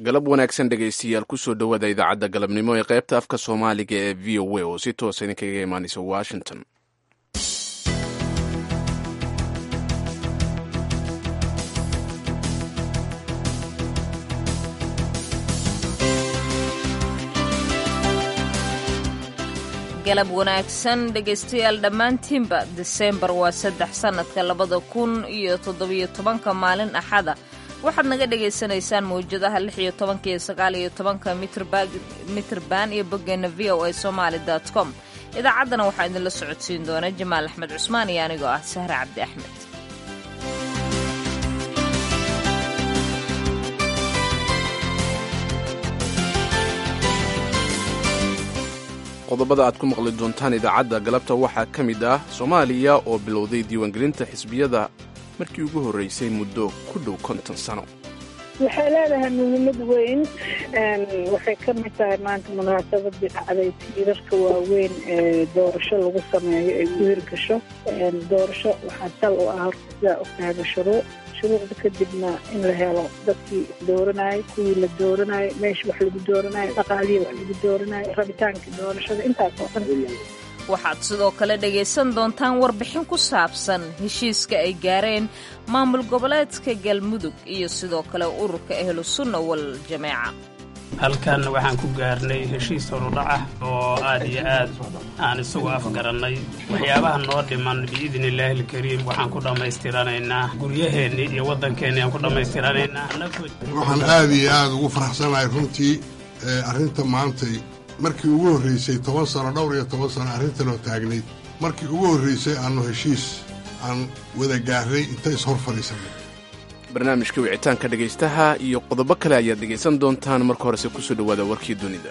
galab wanaagsan dhegaystiyaal kusoo dhowaada idaacadda galabnimo ee qaybta afka soomaaliga ee v o a oo si toosa idinkaga imaanaysa washington galab wanaagsan dhegaystayaal dhammaantiinba diseembar waa saddex sannadka labada kun iyo toddobiyo tobanka maalin axada waxaad naga dhagaysanaysaan mawjadaha lix iyo tobanka iyo sagaal iyo tobanka mitrban iyo boggeena v o a somaali dot com idaacaddana waxaa idinla socodsiin doona jamaal axmed cusmaan iyo anigoo ah sahre cabdi axmed qodobada aad ku maqli doontaan idaacadda galabta waxaa ka mid ah soomaaliya oo bilowday diiwaangelinta xisbiyada markii ugu horreysay muddo ku dhow konton sano waxay leedahay muhiimad weyn waxay ka mid tahay maanta munaasabadii dhacday tiirarka waaweyn ee doorasho lagu sameeyo ay ku hirgasho doorasho waxaa sal u ah horta sidaa ogtahayba shuruuc shuruucda kadibna in la helo dadkii dooranayay kuwii la dooranayay meesha wax lagu dooranayo dhaqaalihii wax lagu dooranayo rabitaankii doorashada intaas oo dhan waxaad sidoo kale dhegaysan doontaan warbixin ku saabsan heshiiska ay gaareen maamul goboleedka galmudug iyo sidoo kale ururka ahlu sunna wal jameeca halkan waxaan ku gaarnay heshiis horudhac ah oo aad iyo aad aan isugu afgarannay waxyaabaha noo dhiman biidni illaahi alkariim waxaan ku dhammaystiranaynaa guryaheennii iyo waddankeennii aan ku dhammaystiranaynaa waxaan aad iyo aad ugu faraxsanahay runtii arrinta maantay markii ugu horraysay toban sano dhowr iyo toban sano arrintanoo taagnayd markii ugu horraysay aannu heshiis aan wada gaarray inta ishor fadhiisannay barnaamijka wicitaanka dhegaystaha iyo qodobo kale ayaad dhegaysan doontaan marka horese kusoo dhowaada warkii dunida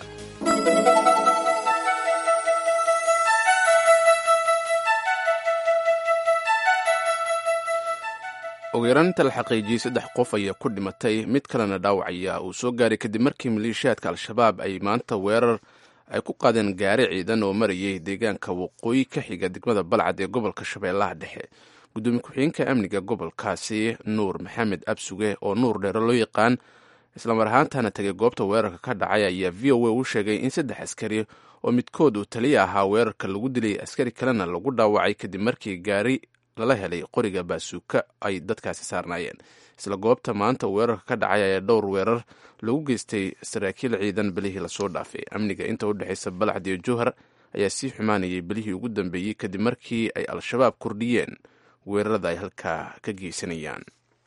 ugu yaraanta la xaqiijiyey saddex qof ayaa ku dhimatay mid kalena dhaawacaya uu soo gaaray kadib markii maleeshiyaadka al-shabaab ay maanta weerar ay ku qaadeen gaari ciidan oo marayay deegaanka waqooyi ka xiga degmada balcad ee gobolka shabeellaha dhexe gudoomiye ku-xigeenka amniga gobolkaasi nuur maxamed absuge oo nuur dheere loo yaqaan islamar ahaantana tegay goobta weerarka ka dhacay ayaa v o a u sheegay in saddex askari oo midkood uu taliya ahaa weerarka lagu dilay askari kalena lagu dhaawacay kadib markii gaari lala helay qoriga baasuuka ay dadkaasi saarnaayeen isla goobta maanta weerarka ka dhacay ayaa dhowr weerar lagu geystay saraakiil ciidan belihii lasoo dhaafay amniga inta u dhexaysa balcad iyo jowhar ayaa sii xumaanayay belihii ugu dambeeyey kadib markii ay al-shabaab kordhiyeen weerarada ay halkaa ka geysanayaan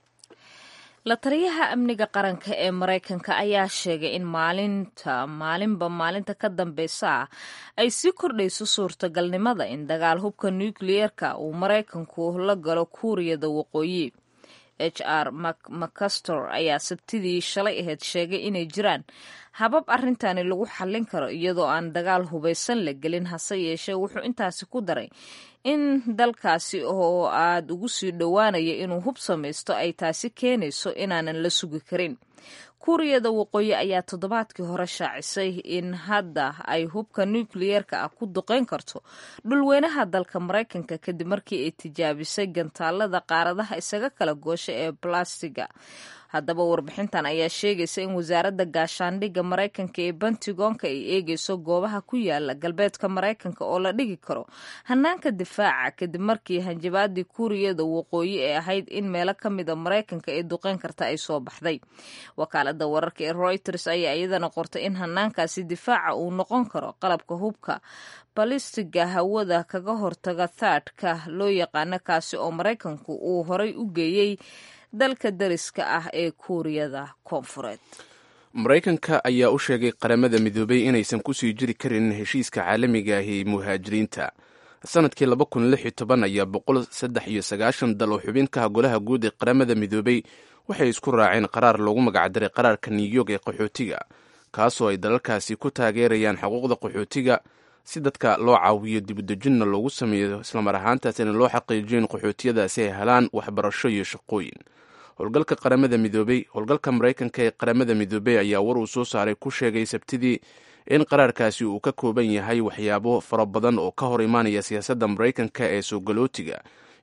la taliyaha amniga qaranka ee maraykanka ayaa sheegay in maalinta maalinba maalinta ka dambeysa ah ay sii kordhayso suurtagalnimada in dagaal hubka nukliyeerka uu maraykanku la galo kuuriyada waqooyi h r macastor ayaa sabtidii shalay ahayd sheegay inay jiraan habab arrintani lagu xallin karo iyadoo aan dagaal hubaysan la gelin hase yeeshee wuxuu intaasi ku daray in dalkaasi oo aad ugu sii dhowaanaya inuu hub samaysto ay taasi keenayso inaanan la sugi karin kuuriyada waqooyi ayaa toddobaadkii hore shaacisay in hadda ay hubka nukliyeerka ah ku duqeyn karto dhulweynaha dalka maraykanka kadib markii ay tijaabisay gantaalada qaaradaha isaga kala goosha ee balastiga haddaba warbixintan ayaa sheegaysa in wasaaradda gaashaandhigga maraykanka ee bentigoonka ay eegeyso goobaha ku yaala galbeedka maraykanka oo la dhigi karo hanaanka difaaca kadib markii hanjabaadii kuuriyada waqooyi ee ahayd in meelo ka mida maraykanka ee duqeyn karta ay soo baxday wakaalada wararka ee reuters ayaa iyadana qortay in hanaankaasi difaaca uu noqon karo qalabka hubka balistiga hawada kaga hortaga thaadka loo yaqaano kaasi oo maraykanku uu horay u geeyey dalka dariska ah ee kuuriyada koonfureed maraykanka ayaa u sheegay qaramada midoobay inaysan kusii jiri karin heshiiska caalamiga ahi muhaajiriinta sanadkii laba kun lix iyo toban ayaa boqol saddex iyo sagaashan dal oo xubinkaha golaha guud ee qaramada midoobay waxay isku raaceen qaraar loogu magacdaray qaraarka new york ee qaxootiga kaasoo ay dalalkaasi ku taageerayaan xuquuqda qaxootiga si dadka loo caawiyo dibudejinna loogu sameeyo islamar ahaantaasina loo xaqiijiyo in qaxootiyadaasi ay helaan waxbarasho iyo shaqooyin howlgalka qaramada midoobey howlgalka maraykanka ee qaramada midoobey ayaa war uu soo saaray ku sheegay sabtidii in qaraarkaasi uu ka kooban yahay waxyaabo fara badan oo ka hor imaanaya siyaasadda maraykanka ee soo galootiga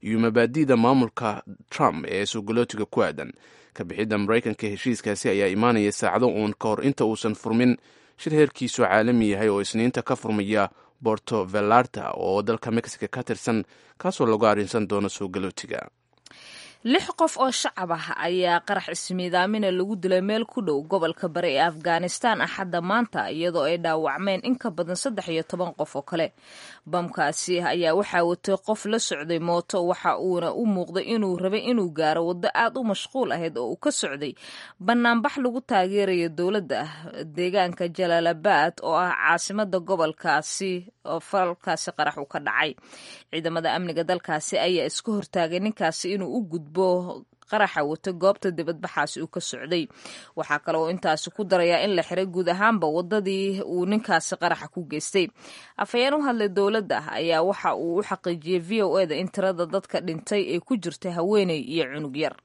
iyo mabaadi'da maamulka trump ee sugolootiga ku aadan kabixidda maraykanka heshiiskaasi ayaa imaanaya saacado uun ka hor inta uusan furmin shir heerkiisu caalami yahay oo isniinta ka furmaya borto velarta oo dalka mexico ka tirsan kaasoo lagu arrinsan doono sugolootiga lix qof oo shacab ah ayaa qarax ismiidaamina lagu dilay meel ku dhow gobolka bari ee afghanistan axadda maanta iyadoo ay dhaawacmeen in ka badan saddex iyo toban qof oo kale bamkaasi ayaa waxaa watay qof la socday mooto waxa uuna u muuqday inuu rabay inuu gaaro waddo aad u mashquul ahayd oo uu ka socday banaanbax lagu taageerayo dowladda deegaanka jalaalabad oo ah caasimada gobolkaasi oo falkaasi qarax uu ka dhacay ciidamada amniga dalkaasi ayaa iska hortaagay ninkaasi inuu u gudbo qaraxa wata goobta dibadbaxaasi uu ka socday waxaa kale oo intaasi ku darayaa in la xiray guud ahaanba wadadii uu ninkaasi qaraxa ku geystay afhayeen u hadlay dowladda ayaa waxa uu u xaqiijiyey v o e da in tirada dadka dhintay ee ku jirta haweeney iyo cunug yar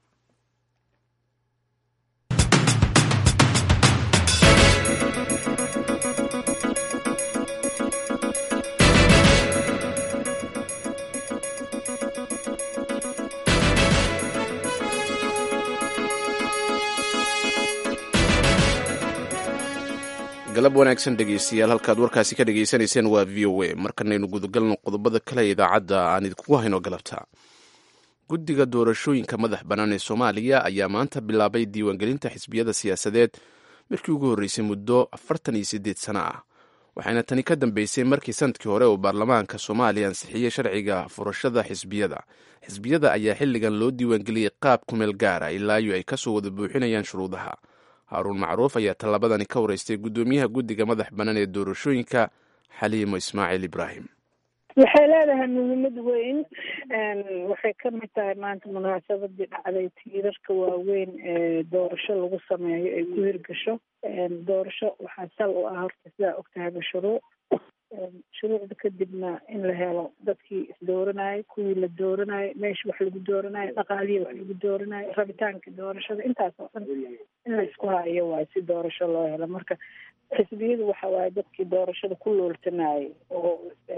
galab wanaagsan dhegeystayaal halkaad warkaasi ka dhegaysanayseen waa v o a markanaynu gudagalno qodobada kale idaacadda aan idinkugu hayno galabta guddiga doorashooyinka madax bannaan ee soomaaliya ayaa maanta bilaabay diiwaangelinta xisbiyada siyaasadeed markii ugu horreysay muddo afartan iyo siddeed sano ah waxayna tani ka dambeysay markii sanadkii hore uu baarlamaanka soomaaliya ansixiyey sharciga furashada xisbiyada xisbiyada ayaa xilligan loo diiwaangeliyey qaab kumeel gaara ilaayo ay kasoo wada buuxinayaan shuruudaha haaruun macruuf ayaa tallabadani ka wareystay guddoomiyaha guddiga madax bannaan ee doorashooyinka xaliimo ismaaciil ibraahim waxay leedahay muhiimad weyn waxay ka mid tahay maanta munaasabadii dhacday tiirarka waaweyn ee doorasho lagu sameeyo ay ku hirgasho doorasho waxaa sal u ah horta sidaa ogtahayba shuruuc shuruucda kadibna in la helo dadkii isdooranayay kuwii la dooranayo meesha wax lagu dooranayo dhaqaalihii wax lagu dooranayo rabitaanka doorashada intaas oo dhan in la isku hayo waayo si doorasho loo helo marka xisbiyadu waxa waaye dadkii doorashada ku looltanayay oo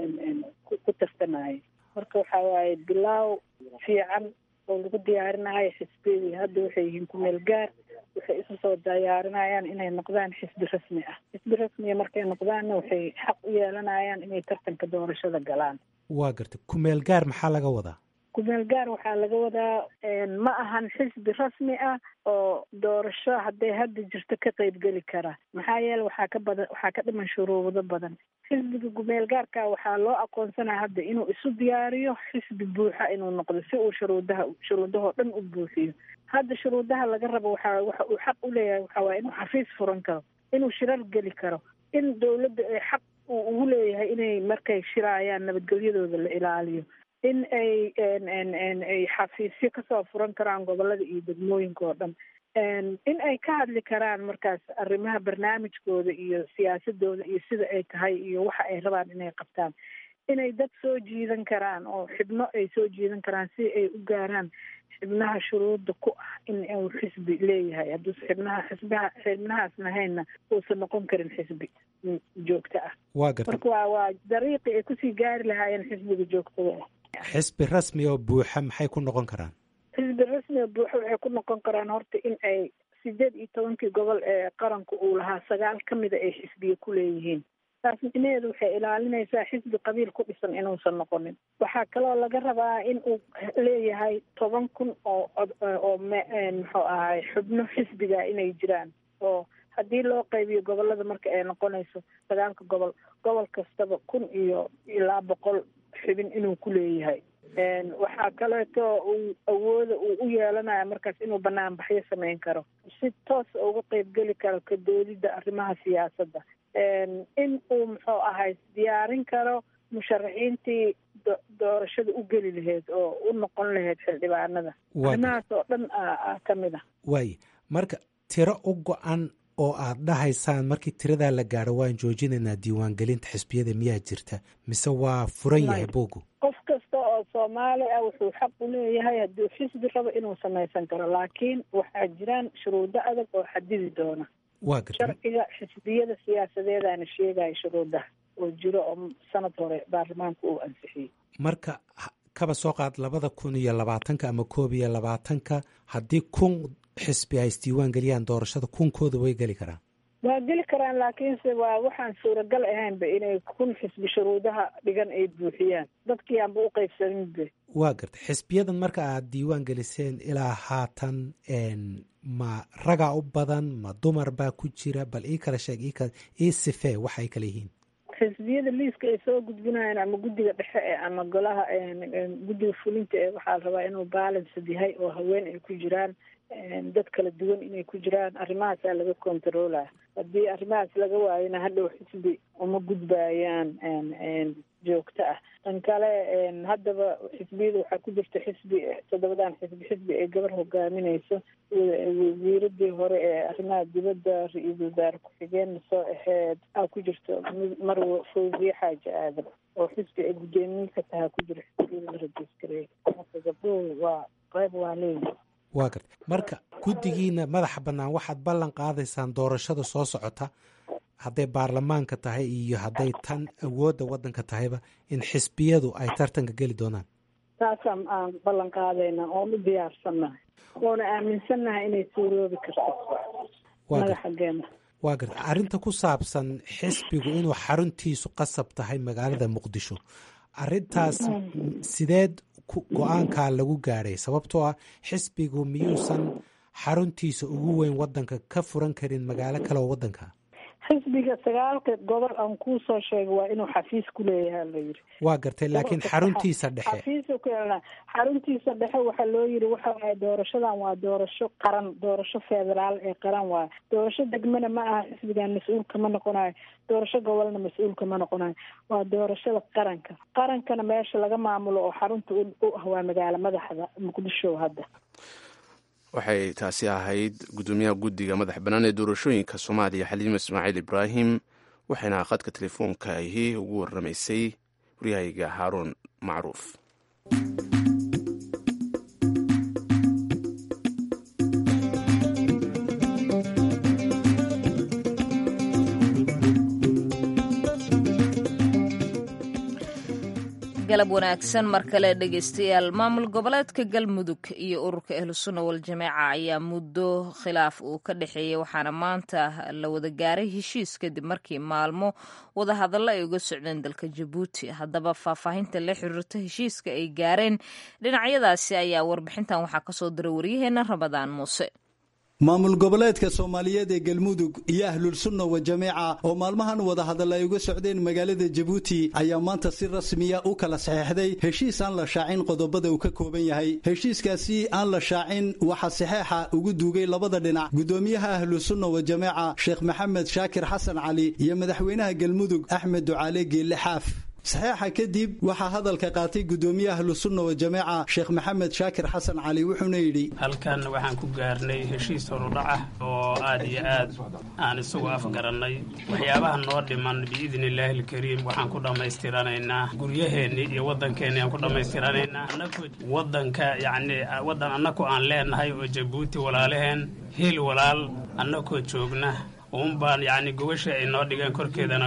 ku tartanayay marka waxa waaye bilaaw fiican oo lagu diyaarinayo xisbiyadii hadda waxay yihiin kumeel gaar waxay isu soo diyaarinayaan inay noqdaan xisbi rasmi ah xisbi rasmiya markay noqdaanna waxay xaq u yeelanayaan inay tartanka doorashada galaan waa garta kumeel gaar maxaa laga wadaa kumeel gaar waxaa laga wadaa ma ahan xisbi rasmi ah oo doorasho hadday hadda jirto ka qeybgeli kara maxaa yeele waxaa ka badan waxaa ka dhiman shuruudo badan xisbiga gumeel gaarka waxaa loo aqoonsanaya hadda inuu isu diyaariyo xisbi buuxa inuu noqdo si uu shuruudaha shuruudahoo dhan u buuxiyo hadda shuruudaha laga rabo waxaa waxa uu xaq u leeyahay waxaa waaya inuu xafiis furan karo inuu shirar geli karo in dowladda ay xaq uu ugu leeyahay inay markay shiraayaan nabadgelyadooda la ilaaliyo in ay ay xafiisyo kasoo furan karaan gobolada iyo degmooyinka oo dhan in ay ka hadli karaan markaas arrimaha barnaamijkooda iyo siyaasadooda iyo sida ay tahay iyo waxa ay rabaan inay qabtaan inay dad soo jiidan karaan oo xibno ay soo jiidan karaan si ay u gaaraan xibnaha shuruudda ku ah in uu xisbi leeyahay hadduusa xibnaha xisbaha xibnahaas lahaynna uusan noqon karin xisbi joogto ah waa garta marka waa waa dariiqii ay kusii gaari lahaayeen xisbiga joogtada ah xisbi rasmi oo buuxa maxay ku noqon karaan xisbi rasmi oo buuxa waxay ku noqon karaan horta in ay sideed iyo tobankii gobol ee qaranka uu lahaa sagaal ka mida ay xisbiye ku leeyihiin taas micnaheedu waxay ilaalinaysaa xisbi qabiil ku dhisan inuusan noqonin waxaa kaloo laga rabaa in uu leeyahay toban kun oo oo muxuu ahay xubno xisbiga inay jiraan oo haddii loo qaybiyo gobolada marka ay noqonayso sagaalka gobol gobol kastaba kun iyo ilaa boqol xubin inuu ku leeyahay waxaa kaleeto uu awooda uu u yeelanaya markaas inuu banaanbaxyo samayn karo si toos uga qeybgeli karo ka doodidda arrimaha siyaasadda in uu muxuu ahay diyaarin karo musharaxiintii doorashada u geli lahayd oo u noqon lahayd xildhibaanada arrimahaas oo dhan ka mid ah waay marka tiro u go-an oo aad dhahaysaan markii tiradaa la gaaro waan joojinaynaa diiwaangelinta xisbiyada miyaa jirta mise waa furan yahay bogu qof kasta oo soomaali ah wuxuu xaq u leeyahay hadduu xisbi rabo inuu samaysan karo laakiin waxaa jiraan shuruudo adag oo xadidi doona waa garta sharciga xisbiyada siyaasadeedaana sheegaya shuruudaha oo jiro oo sanad hore baarlamaanka uu ansixiyey marka kaba soo qaad labada kun iyo labaatanka ama koob iyo labaatanka haddii kun xisbi ay isdiiwaan geliyaan doorashada kunkooda way geli karaan waa geli karaan laakiinse waa waxaan suuragal ahaynba inay kun xisbi shuruudaha dhigan ay buuxiyaan dadkii aanba u qaybsaninbe waa gartay xisbiyadan marka aad diiwaan geliseen ilaa haatan ma ragaa u badan ma dumar baa ku jira bal ii kala sheeg ii sifee waxa ay kala yihiin xisbiyada liiska ay soo gudbinayaan ama guddiga dhexe e ama golaha guddiga fulinta ee waxaa la rabaa inuu balanced yahay oo haween ay ku jiraan dad kala duwan inay ku jiraan arrimahaasaa laga controlaa haddii arrimahaas laga waayona hadhow xisbi uma gudbayaan joogto ah tan kale haddaba xisbiyada waxaa ku jirta xisbi toddobadan xisbi xisbi ay gabar hogaaminayso wasiiradii hore ee arrimaha dibadda ra-iisul wasaare ku-xigeenna soo aheyd aa ku jirto marwa fawziye xaaji aadan oo xisbi ay guddoomiye ka tahaa ku jira xisbiyada la rajiskareey marka gabdhuhu waa qayb waa leeyihi waa garta marka guddigiina madaxa bannaan waxaad ballan qaadaysaan doorashada soo socota hadday baarlamaanka tahay iyo hadday tan awoodda waddanka tahayba in xisbiyadu ay tartanka geli doonaan taasaan aan ballan qaadaynaa oon u diyaarsannahay oona aaminsannahay inay suuroobi karto madaxageena waa garta arrinta ku saabsan xisbigu inuu xaruntiisu qasab tahay magaalada muqdisho arrintaas sideed go-aankaa lagu gaadhay sababtoo ah xisbigu miyuusan xaruntiisa ugu weyn waddanka ka furan karin magaalo kale oo waddanka xisbiga sagaalka gobol aan kuu soo sheegay waa inuu xafiis ku leeyaha la yidhi waa gartay laakiin xaruntiisa dhexe xafiisu ku yeelna xaruntiisa dhexe waxaa loo yidhi waxa waaye doorashadan waa doorasho qaran doorasho federaal ee qaran waaye doorasho degmana ma aha xisbigan mas-uul kama noqonayo doorasho gobolna mas-uul kama noqonayo waa doorashada qaranka qarankana meesha laga maamulo oo xarunta u ah waa magaalo madaxda muqdisho hadda waxay taasi ahayd guddoomiyaha guddiga madax bannaan ee doorashooyinka soomaaliya xaliima ismaaciil ibraahim waxayna khadka telefoonka ahi ugu warramaysay waryahayga haaruun macruuf galab wanaagsan mar kale dhegeystayaal maamul goboleedka galmudug iyo ururka ahlusunna waljamaaca ayaa muddo khilaaf uu ka dhexeeyey waxaana maanta la wada gaaray heshiis kadib markii maalmo wadahadallo ay uga socdeen dalka jabuuti haddaba faahfaahinta la xiriirta heshiiska ay gaareen dhinacyadaasi ayaa warbixintan waxaa kasoo diray waryaheena ramadaan muuse maamul goboleedka soomaaliyeed ee galmudug iyo ahlulsunna wa jamiica oo maalmahan wadahadalla ay uga socdeen magaalada jabuuti ayaa maanta si rasmiya u kala saxeexday heshiis aan la shaacin qodobada uu ka kooban yahay heshiiskaasi aan la shaacin waxaa saxeexa ugu duugay labada dhinac guddoomiyaha ahlusunna wa jamiica sheekh maxamed shaakir xasan cali iyo madaxweynaha galmudug axmed ducaale geelle xaaf saxeexa kadib waxaa hadalka qaatay guddoomiyaha ahlusunna wa jamiica sheekh maxamed shaakir xasan cali wuxuuna yidhi halkan waxaan ku gaarnay heshiis horudhac ah oo aad iyo aad aan isugu afgarannay waxyaabaha noo dhiman biidni illaahi alkariim waxaan ku dhammaystiranaynaa guryaheennii iyo waddankeenni aan ku dhammaystiranaynaa waddanka yacni waddan annaku aan leenahay oo jabuuti walaalaheen hil walaal annakoo joogna un baan yacni gobasha ay noo dhigeen korkeedana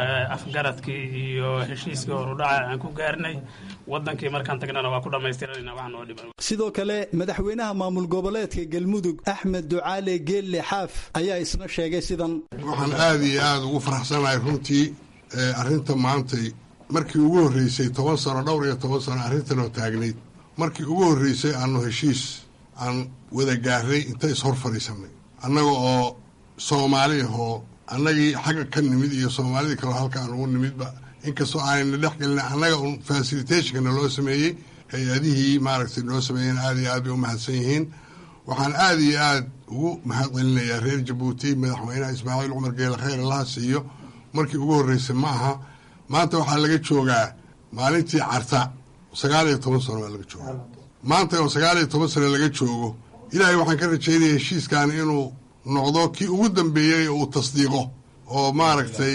afgaradkii iyo heshiiskii horudhaca aan ku gaarnay waddankii markaan tagnana waa ku dhammaystiranayna wax noo dhiman sidoo kale madaxweynaha maamul goboleedka galmudug axmed ducaale geelle xaaf ayaa isna sheegay sidan waxaan aada iyo aada ugu faraxsanahay runtii arrinta maantay markii ugu horreysay toban sano dhowr iyo toban sano arrintanoo taagnayd markii ugu horreysay aanu heshiis aan wada gaarnay inta ishor fadhiisanay annaga oo soomaali ahoo annagii xagga ka nimid iyo soomaalidii kaloo halka aan ugu nimidba inkastoo aanayna dhex gelina annaga un fasilitationkana loo sameeyey hay-adihii maaragtay noo sameeyeen aada iyo aad bay u mahadsan yihiin waxaan aada iyo aad ugu mahad celinayaa reer jabuuti madaxweynaha ismaaciil cumar geele khayr allaha siiyo markii ugu horreysay ma aha maanta waxaa laga joogaa maalintii carta sagaal iyo toban sano waa laga joogaa maanta oo sagaal iyo toban sano laga joogo ilaahay waxaan ka rajaynaya heshiiskan inuu noqdo kii ugu dambeeyey uu tasdiiqo oo maaragtay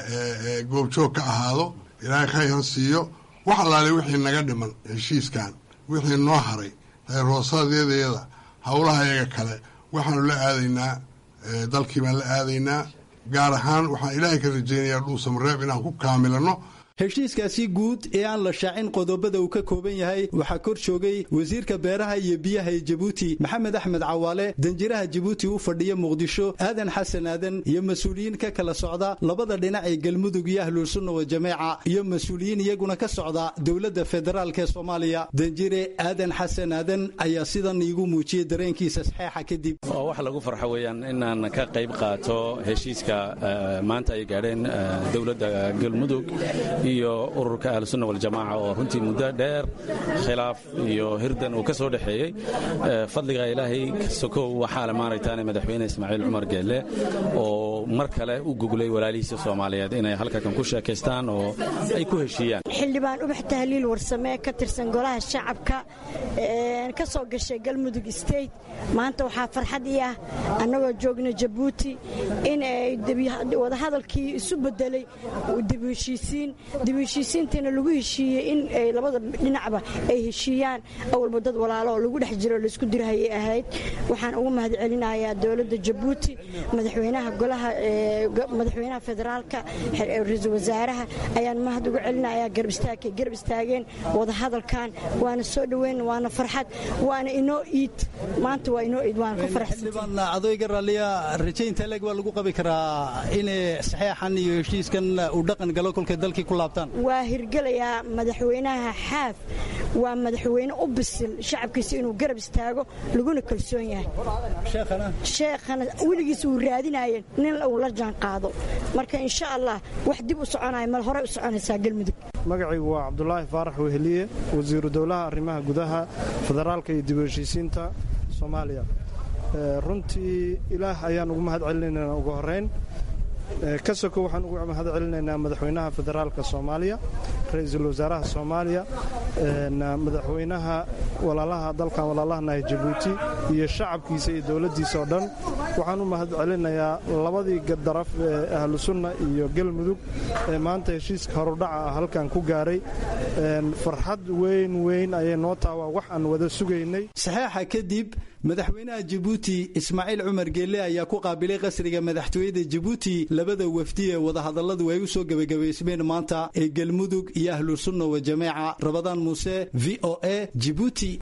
goobjoog ka ahaado ilaahay khayr ha siiyo wax allaale wixii naga dhiman heshiiskan wixii noo haray reer hoosadeedayada howlaha iyaga kale waxaanu la aadaynaa dalkii baan la aadaynaa gaar ahaan waxaan ilaahay ka rajaynayaa dhuusamareeb inaan ku kaamilano heshiiskaasi guud ee aan la shaacin qodobada uu ka kooban yahay waxaa kor joogay wasiirka beeraha iyo biyaha ee jabuuti maxamed axmed cawaale danjiraha jabuuti u fadhiya muqdisho aadan xasan aadan iyo mas-uuliyiin ka kala socda labada dhinac ee galmudug iyo ahlulsunna wa jameeca iyo mas-uuliyiin iyaguna ka socda dowladda federaalk ee soomaaliya danjire aadan xasan aadan ayaa sidan iigu muujiyey dareenkiisa saxeexa kadib oo wax lagu farxo weeyaan inaan ka qayb qaato heshiiska maanta ay gaadheen dowladda galmudug iyo ururka ahlusunna waljamaaca oo runtii muddo dheer khilaaf iyo hirdan uu ka soo dhexeeyey fadliga ilaahay sokow waxaa le maaragtaan madaxweyne ismaaciil cumar geelle oo mar kale u guglay walaalihiisa soomaaliyeed inay halkakan ku sheekaystaan oo ay ku heshiiyaan xildhibaan ubax tahliil warsamee ka tirsan golaha shacabka ka soo gashay galmudug state maanta waxaa farxad ii ah annagoo joogna jabuuti in ay wadahadalkii isu bedelay dib heshiisiin dib heshiisiintiina lagu heshiiyey in labada dhinacba ay heshiiyaan awalba dad walaalo oo lagu dhex jiro laisku dirhayay ahayd waxaan ugu mahad celinayaa dowladda jabuuti madaxweynaha golaha madaxweynaha federaalka ra-iisul wasaaraha ayaan mahad ugu celinayaa garab istaagkay garab istaageen wadahadalkan waana soo dhoweyn waana farxad waana inoo iid maanta waa inoo iid waana ku xildhibaan adooyga raalliya rajaynta leeg waa lagu qabi karaa inay saxeexan iyo heshiiskan uu dhaqan galo kolkay dalkii ku laabtaan waa hirgelayaa madaxweynaha xaaf waa madaxweyne u bisil shacabkiisa inuu garab istaago laguna kalsoon yahay sheekhana weligiis uu raadinaya nin uu la jaan qaado marka insha allah wax dib u soconaya mal horey u soconaysaa galmudug magacaygu waa cabdulaahi faarax weheliye wasiiru dowlaha arrimaha gudaha federaalka iyo dib u heshiisiinta soomaaliya runtii ilaah ayaan ugu mahad celinaynaa ugu horeyn ka soko waxaan ugu mahad celinaynaa madaxweynaha federaalka soomaaliya ra-iisul wasaaraha soomaaliya madaxweynaha walaalaha dalkan walaalahanahay jabuuti iyo shacabkiisa iyo dowladdiisa oo dhan waxaan u mahad celinayaa labadii daraf ee ahlu sunna iyo galmudug ee maanta heshiiska horudhaca ah halkan ku gaaray farxad weyn weyn ayay noo taha waa wax aan wada sugaynay saxeexa kadib madaxweynaha jabuuti ismaaciil cumar geelle ayaa ku qaabilay qasriga madaxtooyada jabuuti labada wafdi ee wadahadalladu ay u soo gebagabaysmeen maanta ee galmudug iyo ahlusunna wa jameeca rabadaan muuse v o a jibuuti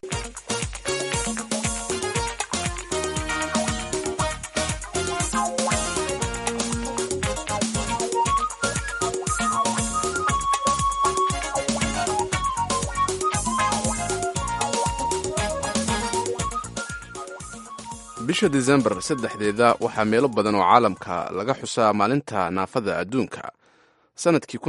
bisha desembar saddexdeeda waxaa meelo badan oo caalamka laga xusaa maalinta naafada adduunka sannadkii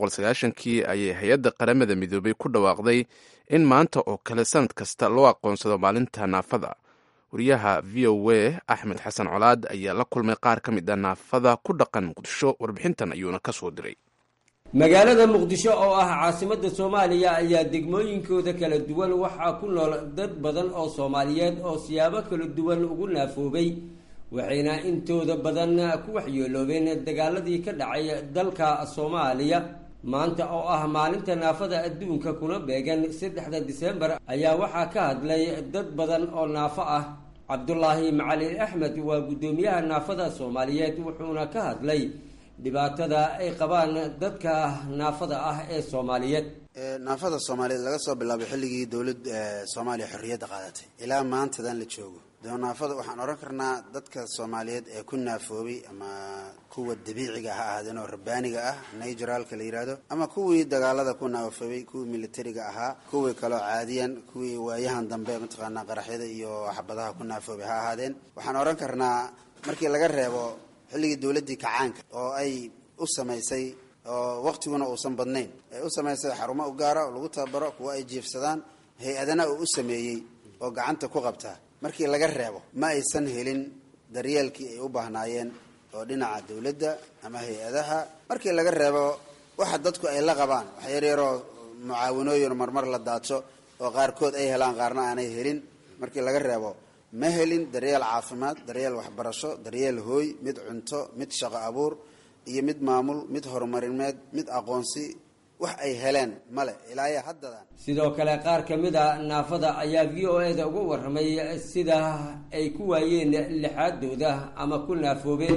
kii ayay hay-adda qaramada midoobay ku dhawaaqday in maanta oo kale sannad kasta loo aqoonsado maalinta naafada wariyaha v o a axmed xasan colaad ayaa la kulmay qaar ka mid a naafada ku dhaqan muqdisho warbixintan ayuuna ka soo diray magaalada muqdisho oo ah caasimadda soomaaliya ayaa degmooyinkooda kala duwan waxaa ku nool dad badan oo soomaaliyeed oo siyaabo kala duwan ugu naafoobay waxayna intooda badan ku waxyeeloobeen dagaaladii ka dhacay dalka soomaaliya maanta oo ah maalinta naafada adduunka kuna beegan saddexda disembar ayaa waxaa ka hadlay dad badan oo naafo ah cabdulaahi macalin axmed waa guddoomiyaha naafada soomaaliyeed wuxuuna ka hadlay dhibaatada ay qabaan dadka naafada ah ee soomaaliyeed naafada soomaaliyeed laga soo bilaabay xilligii dowlad soomaaliya xorriyadda qaadatay ilaa maantadan la joogo dee naafada waxaan odhan karnaa dadka soomaaliyeed ee ku naafoobay ama kuwa dabiiciga ha ahaadeen oo rabbaaniga ah naturalka la yidhaahdo ama kuwii dagaalada ku naafoobay kuwii militariga ahaa kuwii kaloo caadiyan kuwii waayahan dambe mataqaanaa qaraxyada iyo xabadaha ku naafoobay ha ahaadeen waxaan odhan karnaa markii laga reebo xilligii dowladdii kacaanka oo ay u samaysay oo waktiguna uusan badnayn ay u samaysay xarumo u gaara oo lagu tababaro kuwa ay jiifsadaan hay-adana uu u sameeyey oo gacanta ku qabtaa markii laga reebo ma aysan helin daryeelkii ay u baahnaayeen oo dhinaca dowladda ama hay-adaha markii laga reebo waxa dadku ay la qabaan wax yaryaroo mucaawanooyin marmar la daadsho oo qaarkood ay helaan qaarna aanay helin markii laga reebo ma helin daryeel caafimaad daryeel waxbarasho daryeel hooy mid cunto mid shaqo abuur iyo mid maamul mid horumarineed mid aqoonsi wax ay heleen male ilaayo haddadan sidoo kale qaar ka mid a naafada ayaa v o e da uga warramay sida ay ku waayeen lixaadooda ama ku naafoobeen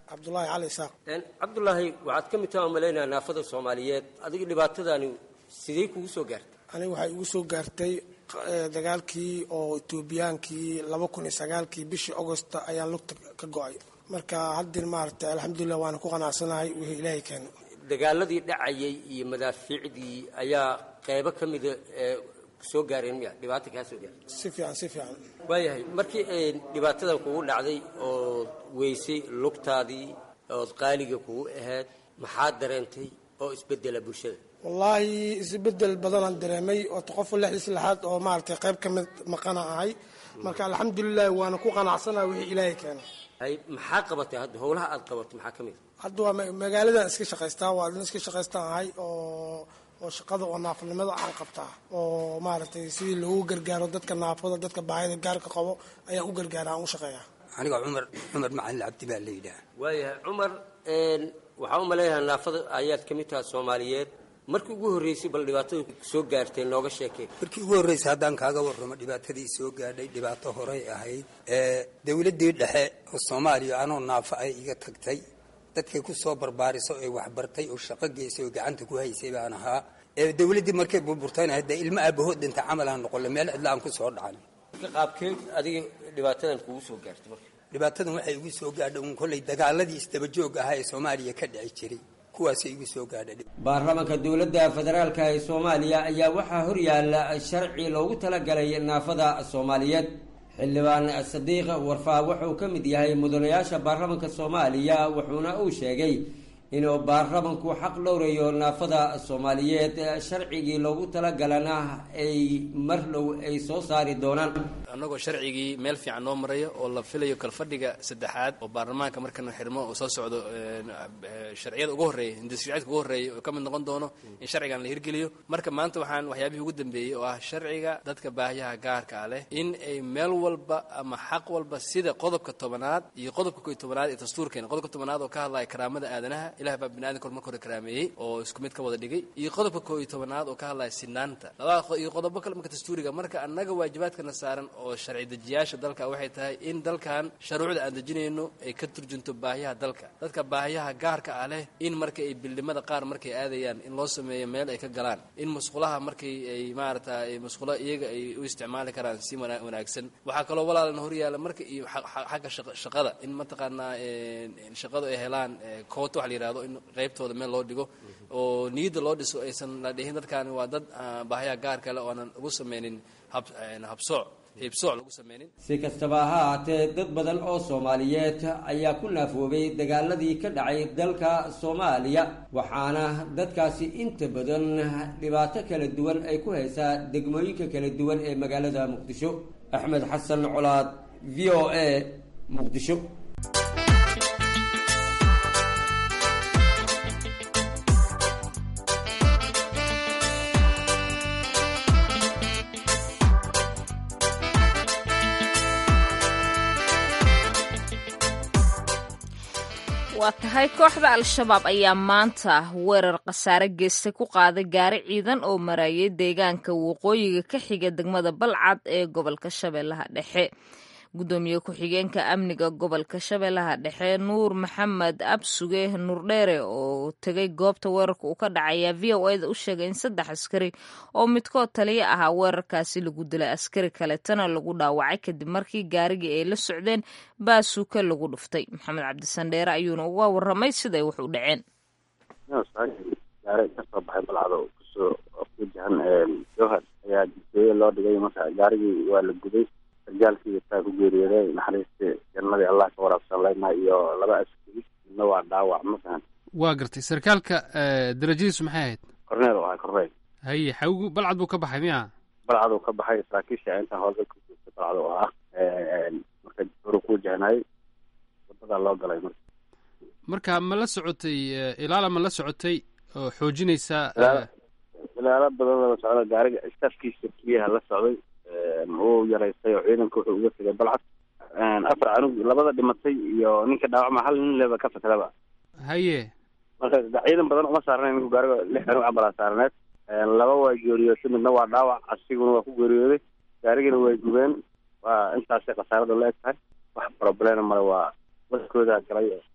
cabdulaahi cali isaaq cabdulaahi waxaad ka mid taha umalaynaa naafada soomaaliyeed adiga dhibaatadani sidee kugu soo gaartay aniga waxay igu soo gaartay dagaalkii oo etoobiyaankii laba kun iyo sagaalkii bishii augosta ayaan lugta ka go-ay marka haddin maaragtay alxamdulilah waana ku qanacsanahay wixii ilaahay keena dagaaladii dhacayay iyo madaafiicdii ayaa qeybo ka mida soo gaareen miya dhibaata kaa soo gaartay si fiican si fiican waayahay markii ay dhibaatadan kugu dhacday ood weysay lugtaadii ood qaaliga kugu ahayd maxaad dareentay oo isbedela bulshada wallaahi isbedel badanaan dareemay oota qofka lixdiis lixaad oo maaragtay qayb ka mid maqana ahay marka alxamdulilahi waana ku qanacsanaha wixii ilaahay keena hay maxaa qabatay hadda howlaha aad qabatay maxaa ka mid hadda waa magaaladan iska shaqaystaa waa adin iska shaqaystaan ahay oo oo shaqada oo naafnimada aan qabtaa oo maaragtay sidii loogu gargaaro dadka naafada dadka baahida gaarka qabo ayaan u gargaara aan u shaqeeya aniga cumar cumar macalin cabdi baa la yidhaha waayahay cumar waxaa u maleeyahaa naafada ayaad ka mid taha soomaaliyeed markii ugu horreysay bal dhibaatada soo gaartay nooga sheekeen markii ugu horreysay haddaan kaaga warramo dhibaatadii soo gaadhay dhibaato horey ahayd dowladdii dhexe oo soomaaliya anoo naafo ay iga tagtay dadkay ku soo barbaariso ee waxbartay oo shaqo geysay oo gacanta ku haysay baan ahaa dowladdii markay burburtayna hadee ilmo aabahood dhinta camal aan noqolle meel cidla aan ku soo dhacan qaabkeed adiga dhibaatadan kugu soo gaartay marka dhibaatadan waxay igu soo gaadhay un kollay dagaaladii isdabajoog ahaa ee soomaaliya ka dhici jiray kuwaasay igu soo gaadhay baarlamaanka dowladda federaalka ee soomaaliya ayaa waxaa horyaala sharci loogu talagalay naafada soomaaliyeed xildhibaan sadiiq warfaa wuxuu ka mid yahay mudanayaasha baarlamaanka soomaaliya wuxuuna uu sheegay inuu baarlamanku xaq dhowrayo naafada soomaaliyeed sharcigii loogu talagalana ay mar dhow ay soo saari doonaan annagoo sharcigii meel fiican noo maraya oo la filayo kalfadhiga saddexaad oo baarlamaanka markana xirmo oo soo socdo sharciyada ugu horreeya hindisharciyadka ugu horreeya oo ka mid noqon doono in sharcigan la hirgeliyo marka maanta waxaan waxyaabihii ugu dambeeyey oo ah sharciga dadka baahiyaha gaarka ah leh in ay meel walba ama xaq walba sida qodobka tobanaad iyo qodobka koiy tobanaad ee dastuurkeena qodobka tobanaad oo ka hadlaya karaamada aadanaha ilaah baa biniadanka marka hore karaameeyey oo isku mid ka wada dhigay iyo qodobka koo iyo tobanaad oo ka hadlaya sinaanta labada iyo qodobo kale marka dastuuriga marka annaga waajibaadkana saaran oo sharci dejiyaasha dalka waxay tahay in dalkan sharuucda aan dejinayno ay ka turjunto baahiyaha dalka dadka baahiyaha gaarka ah leh in marka ay bildhimada qaar markay aadayaan in loo sameeyo meel ay ka galaan in musqulaha markay ay maarata musqulo iyaga ay u isticmaali karaan si wanaagsan waxaa kaloo walaalan horyaala marka iyo xagga shaqada in mataqaanaa shaqadu ay helaan koota waxa la yihahdo in qaybtooda meel loo dhigo oo niyadda loo dhiso aysan la dhihin dadkaani waa dad baahiyaha gaarka leh oonan ugu sameynin habsooc hiibsooc lagu sameynin si kastaba ha ahaatee dad badan oo soomaaliyeed ayaa ku naafoobay dagaaladii ka dhacay dalka soomaaliya waxaana dadkaasi inta badan dhibaato kala duwan ay ku haysaa degmooyinka kala duwan ee magaalada muqdisho axmed xasan colaad v o a muqdisho waa tahay kooxda al-shabaab ayaa maanta weerar khasaare geystay ku qaaday gaari ciidan oo marayay deegaanka waqooyiga ka xiga degmada balcad ee gobolka shabeellaha dhexe gudoomiye ku-xigeenka amniga gobolka shabeellaha dhexe nuur maxamed absuge nuurdheere oo tegay goobta weerarka uu ka dhacaya v o eda u sheegay in saddex askari oo midkood taliya ahaa weerarkaasi lagu dilay askari kaletana lagu dhaawacay kadib markii gaarigii ay la socdeen baasuuka lagu dhuftay maxamed cabdisandheere ayuuna uga waramay siday wax u dhaceen gaari kasoo baxay balcado kusoo wajahan jowhar ayaa dibsooye loo dhigay marka gaarigii waa la guday sargaalkii taa ku geeriyooday naxariista jannadii allah ka waraabsan leyna iyo laba askari midna waa dhaawac ma fahan waa gartay sarkaalka darajadiisu maxay ahayd korneel oo ahay korneel haye xawgu balcad buu ka baxay miya balcaduu ka baxay saraakiisha intaan howlgal ku joogtay balcad oo ah marka horu ku wajahnayay wadadaa loo galay marka marka ma la socotay ilaala ma la socotay oo xoojinaysa ilaalo badan la socda gaariga staafkiisa keliyaha la socday uu yaraystay oo ciidanka wuxuu uga tegay balcad afar canug labada dhimatay iyo ninka dhaawacma hal nin leba ka fakraba haye marka ciidan badan uma saarnayn ninku gaariga lix canug camalaa saarneed laba waa geeriyootay midna waa dhaawac asiguna waa ku geeriyooday gaarigina way gubeen waa intaasay khasaarada la eg tahay wax problema male waa waskooda galay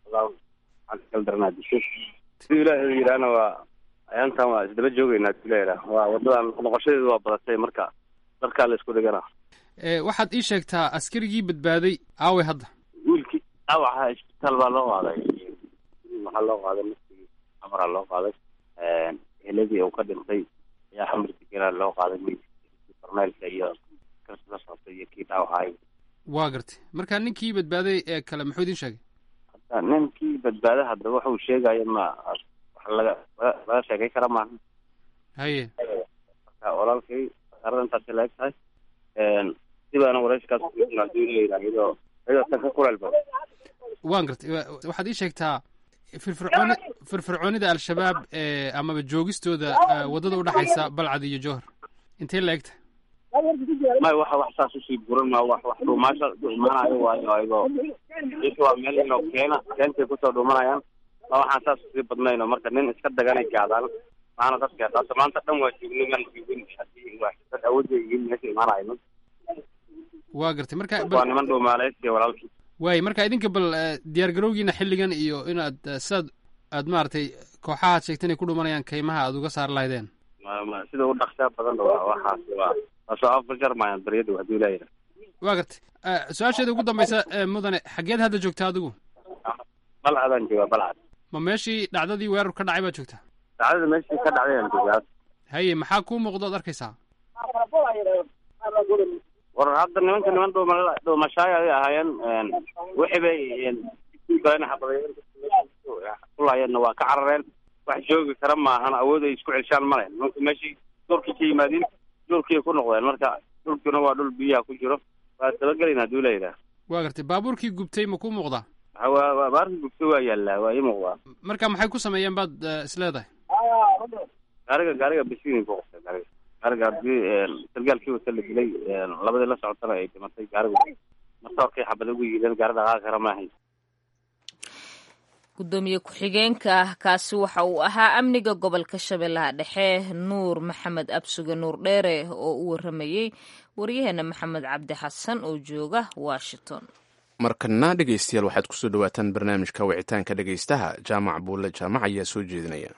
kala daranaa dishay siduu ilaahay yidhaahna waa ayaantan waa isdaba joogeynaa haduu ilaahay yidhaah waa wadadan noqoshadeedu waa badatay marka dharkaa la isku dhigana waxaad ii sheegtaa askarigii badbaaday aaway hadda wiilkii dhaawaca isbitaal baa loo qaaday waxaa loo qaaday naftigii amaraa loo qaaday heladii uu ka dhintay ayaa xamar degenaa loo qaaday meydkii korneelka iyo kasla soctay iyo kii dhaawacaay waa gartay marka ninkii badbaaday ee kale muxuu idin sheegay ninkii badbaada hadda wuxuu sheegaya ma wax laga laga sheekay kara maaha haye marka walaalkay arada intaasi la eg tahay sibaana warayskaas haduu leeyahay iyadoo iyadoo tan ka kuleel badan waan gartay waxaad ii sheegtaa firfircooni firfircoonida al-shabaab ee amaba joogistooda waddada udhexaysa balcad iyo jowhar intee la egta may waxa wax saas usii buran ma wax wax dhuumaasha dhuumanayo waayo ayagoo isha waa meel inoo keena keentay kusoo dhuumanayaan ma waxaan saas usii badnayno marka nin iska daganay gaadaan maana dadka hadda maanta dhan waa joogno maan joogin hadii waa dad awood ay yihiin meesha imaanayno waa gartay marka waa niman dhuumaaleysiya walaalkii waay marka idinka bal diyaar garowgiina xilligan iyo inaad sidaad aad maaragtay kooxahaad sheegta inay ku dhumanayaan kaymaha aad uga saar lahaydeen ma sida u dhaqsaa badan waa waxaas waa waa soo afjarmayaan baryadu haduu leeyahay waa gartay su-aasheeda ugu dambaysa mudane xaggeed hadda joogtaa adigu balcadaan joogaa balcad ma meeshii dhacdadii weerar ka dhacay baad joogtaa dhacdada meeshii ka dhacday aan joogaa haye maxaa kuu muuqda od arkaysaa war hadda nimanka niman dhuuma dhuumashaay ay ahaayeen wixii bay badan xabadayeen kulaayeenna waa ka carareen wax joogi kara maahan awood ay isku celshaan male nimanka meeshii dhulkii ka yimaadeen dhulkii ku noqdeen marka dhulkuna waa dhul biyaha ku jiro waa dabagelayna haduu leeyahay waa gartay baabuurkii gubtay ma kuu muuqdaa waa baabuurkii gubtay waa yaallaa waa ii muuqdaa marka maxay ku sameeyeen baad isleedahay gaariga gaariga bisiin ku qabtay gaariga gaariga hadii sargaalkii wata la dilay labadii la socotana ay dhimatay gaarigu martoorkay xabada ugu yiideen gaari dhaqaaqi kara maahay gudoomiye ku-xigeenka kaasi waxa uu ahaa amniga gobolka shabeellaha dhexe nuur maxamed absuge nuur dheere oo u waramayey waryaheena maxamed cabdi xasan oo jooga washington markana dhegaystayaal waxaad kusoo dhawaataan barnaamijka wicitaanka dhegaystaha jaamac buulle jaamac ayaa soo jeedinaya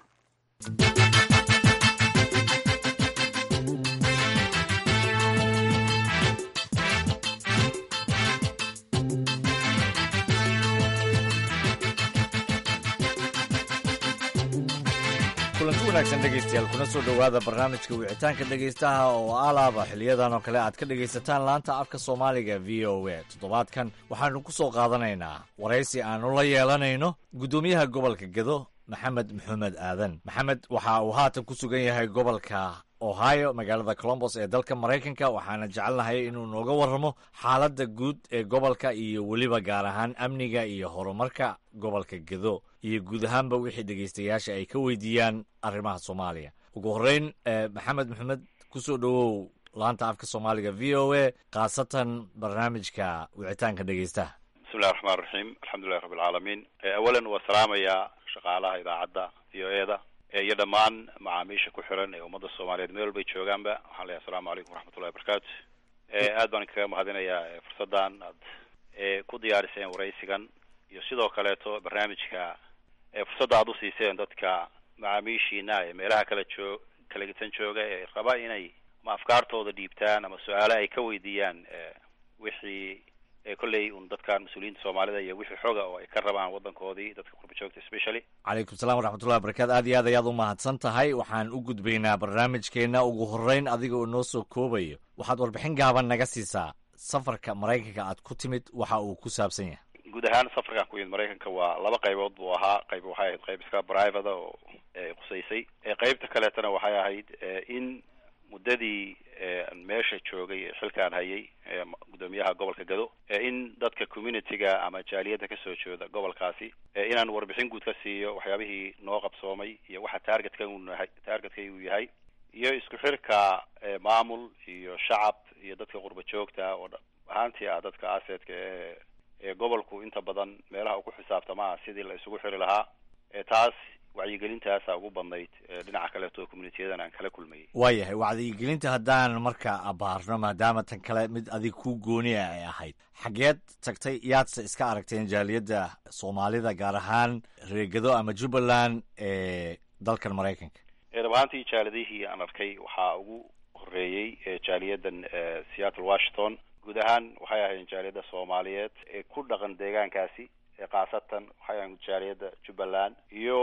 kulanti wanaagsan dhegaystayaal kuna soo dhowaada barnaamijka wicitaanka dhegaystaha oo alaaba xiliyadan oo kale aad ka dhegaysataan laanta afka soomaaliga v o a toddobaadkan waxaanu ku soo qaadanaynaa waraysi aanu la yeelanayno guddoomiyaha gobolka gedo maxamed maxamed aadan maxamed waxa uu haatan ku sugan yahay gobolka ohio magaalada colombos ee dalka maraykanka waxaana jecelnahay inuu nooga warramo xaaladda guud ee gobolka iyo weliba gaar ahaan amniga iyo horumarka gobolka gedo iyo guud ahaanba wixii dhegaystayaasha ay ka weydiiyaan arrimaha soomaaliya ugu horreyn maxamed maxamed kusoo dhowow laanta afka soomaaliga v o a khaasatan barnaamijka wicitaanka dhegaystaha bismillahi raxmaan raxiim alxamdulilahi rabbi alcaalamiin awalan waa salaamayaa shaqaalaha idaacadda v o e da iyo dhammaan macaamiisha ku xiran ee ummadda soomaaliyeed meel walbay joogaanba waxaan leeyahay asalamu calaykum waraxmatullahi wabarakaatu aad baan kaga mahadinayaa fursaddan aad ku diyaariseen waraysigan iyo sidoo kaleeto barnaamijka fursadda aad usiiseen dadka macaamiishiina ee meelaha kala joog kala gitan jooga ee raba inay ama afkaartooda dhiibtaan ama su-aale ay ka weydiiyaan wixii kolley un dadkan mas-uuliyiinta soomaalida iyo wixii xoga oo ay ka rabaan waddankoodii dadka qurba joogta specially calaykum salam waraxmatullahi wabarakatu aad iyo aad ayaad u mahadsan tahay waxaan u gudbaynaa barnaamijkeenna ugu horreyn adiga oo noo soo koobayo waxaad warbixin gaaban naga siisaa safarka maraykanka aad ku timid waxa uu ku saabsan yahay guud ahaan safarkan ku yimid maraykanka waa laba qaybood buu ahaa qayb waxay ahayd qayb iska private oo qusaysay qaybta kaleetana waxay ahayd in muddadii meesha joogay ee xilkaan hayay gudoomiyaha gobolka gado in dadka community-ga ama jaaliyadda kasoo jeeda gobolkaasi inaan warbixin guud ka siiyo waxyaabihii noo qabsoomay iyo waxa targetka unahay targetkay uu yahay iyo isku xirka maamul iyo shacab iyo dadka qurba joogta oo ahaantii ah dadka asetka ee ee gobolku inta badan meelaha uu ku xisaabtamaa sidii la isugu xiri lahaa taas wacyigelintaasa ugu badnayd dhinaca kaleeto communitiyadan aan kala kulmayay waayahay wacdigelinta haddaan marka abaarno maadaama tan kale mid adig ku gooni ah ay ahayd xageed tagtay yaadse iska aragteen jaaliyadda soomaalida gaar ahaan reegado ama jubbaland ee dalkan maraykanka dhab ahaantii jaalidihii aan arkay waxaa ugu horeeyey jaaliyadan seattle washington guud ahaan waxay ahayn jaaliyadda soomaaliyeed ee ku dhaqan deegaankaasi khaasatan waxay ahayn jaaliyadda jubbaland iyo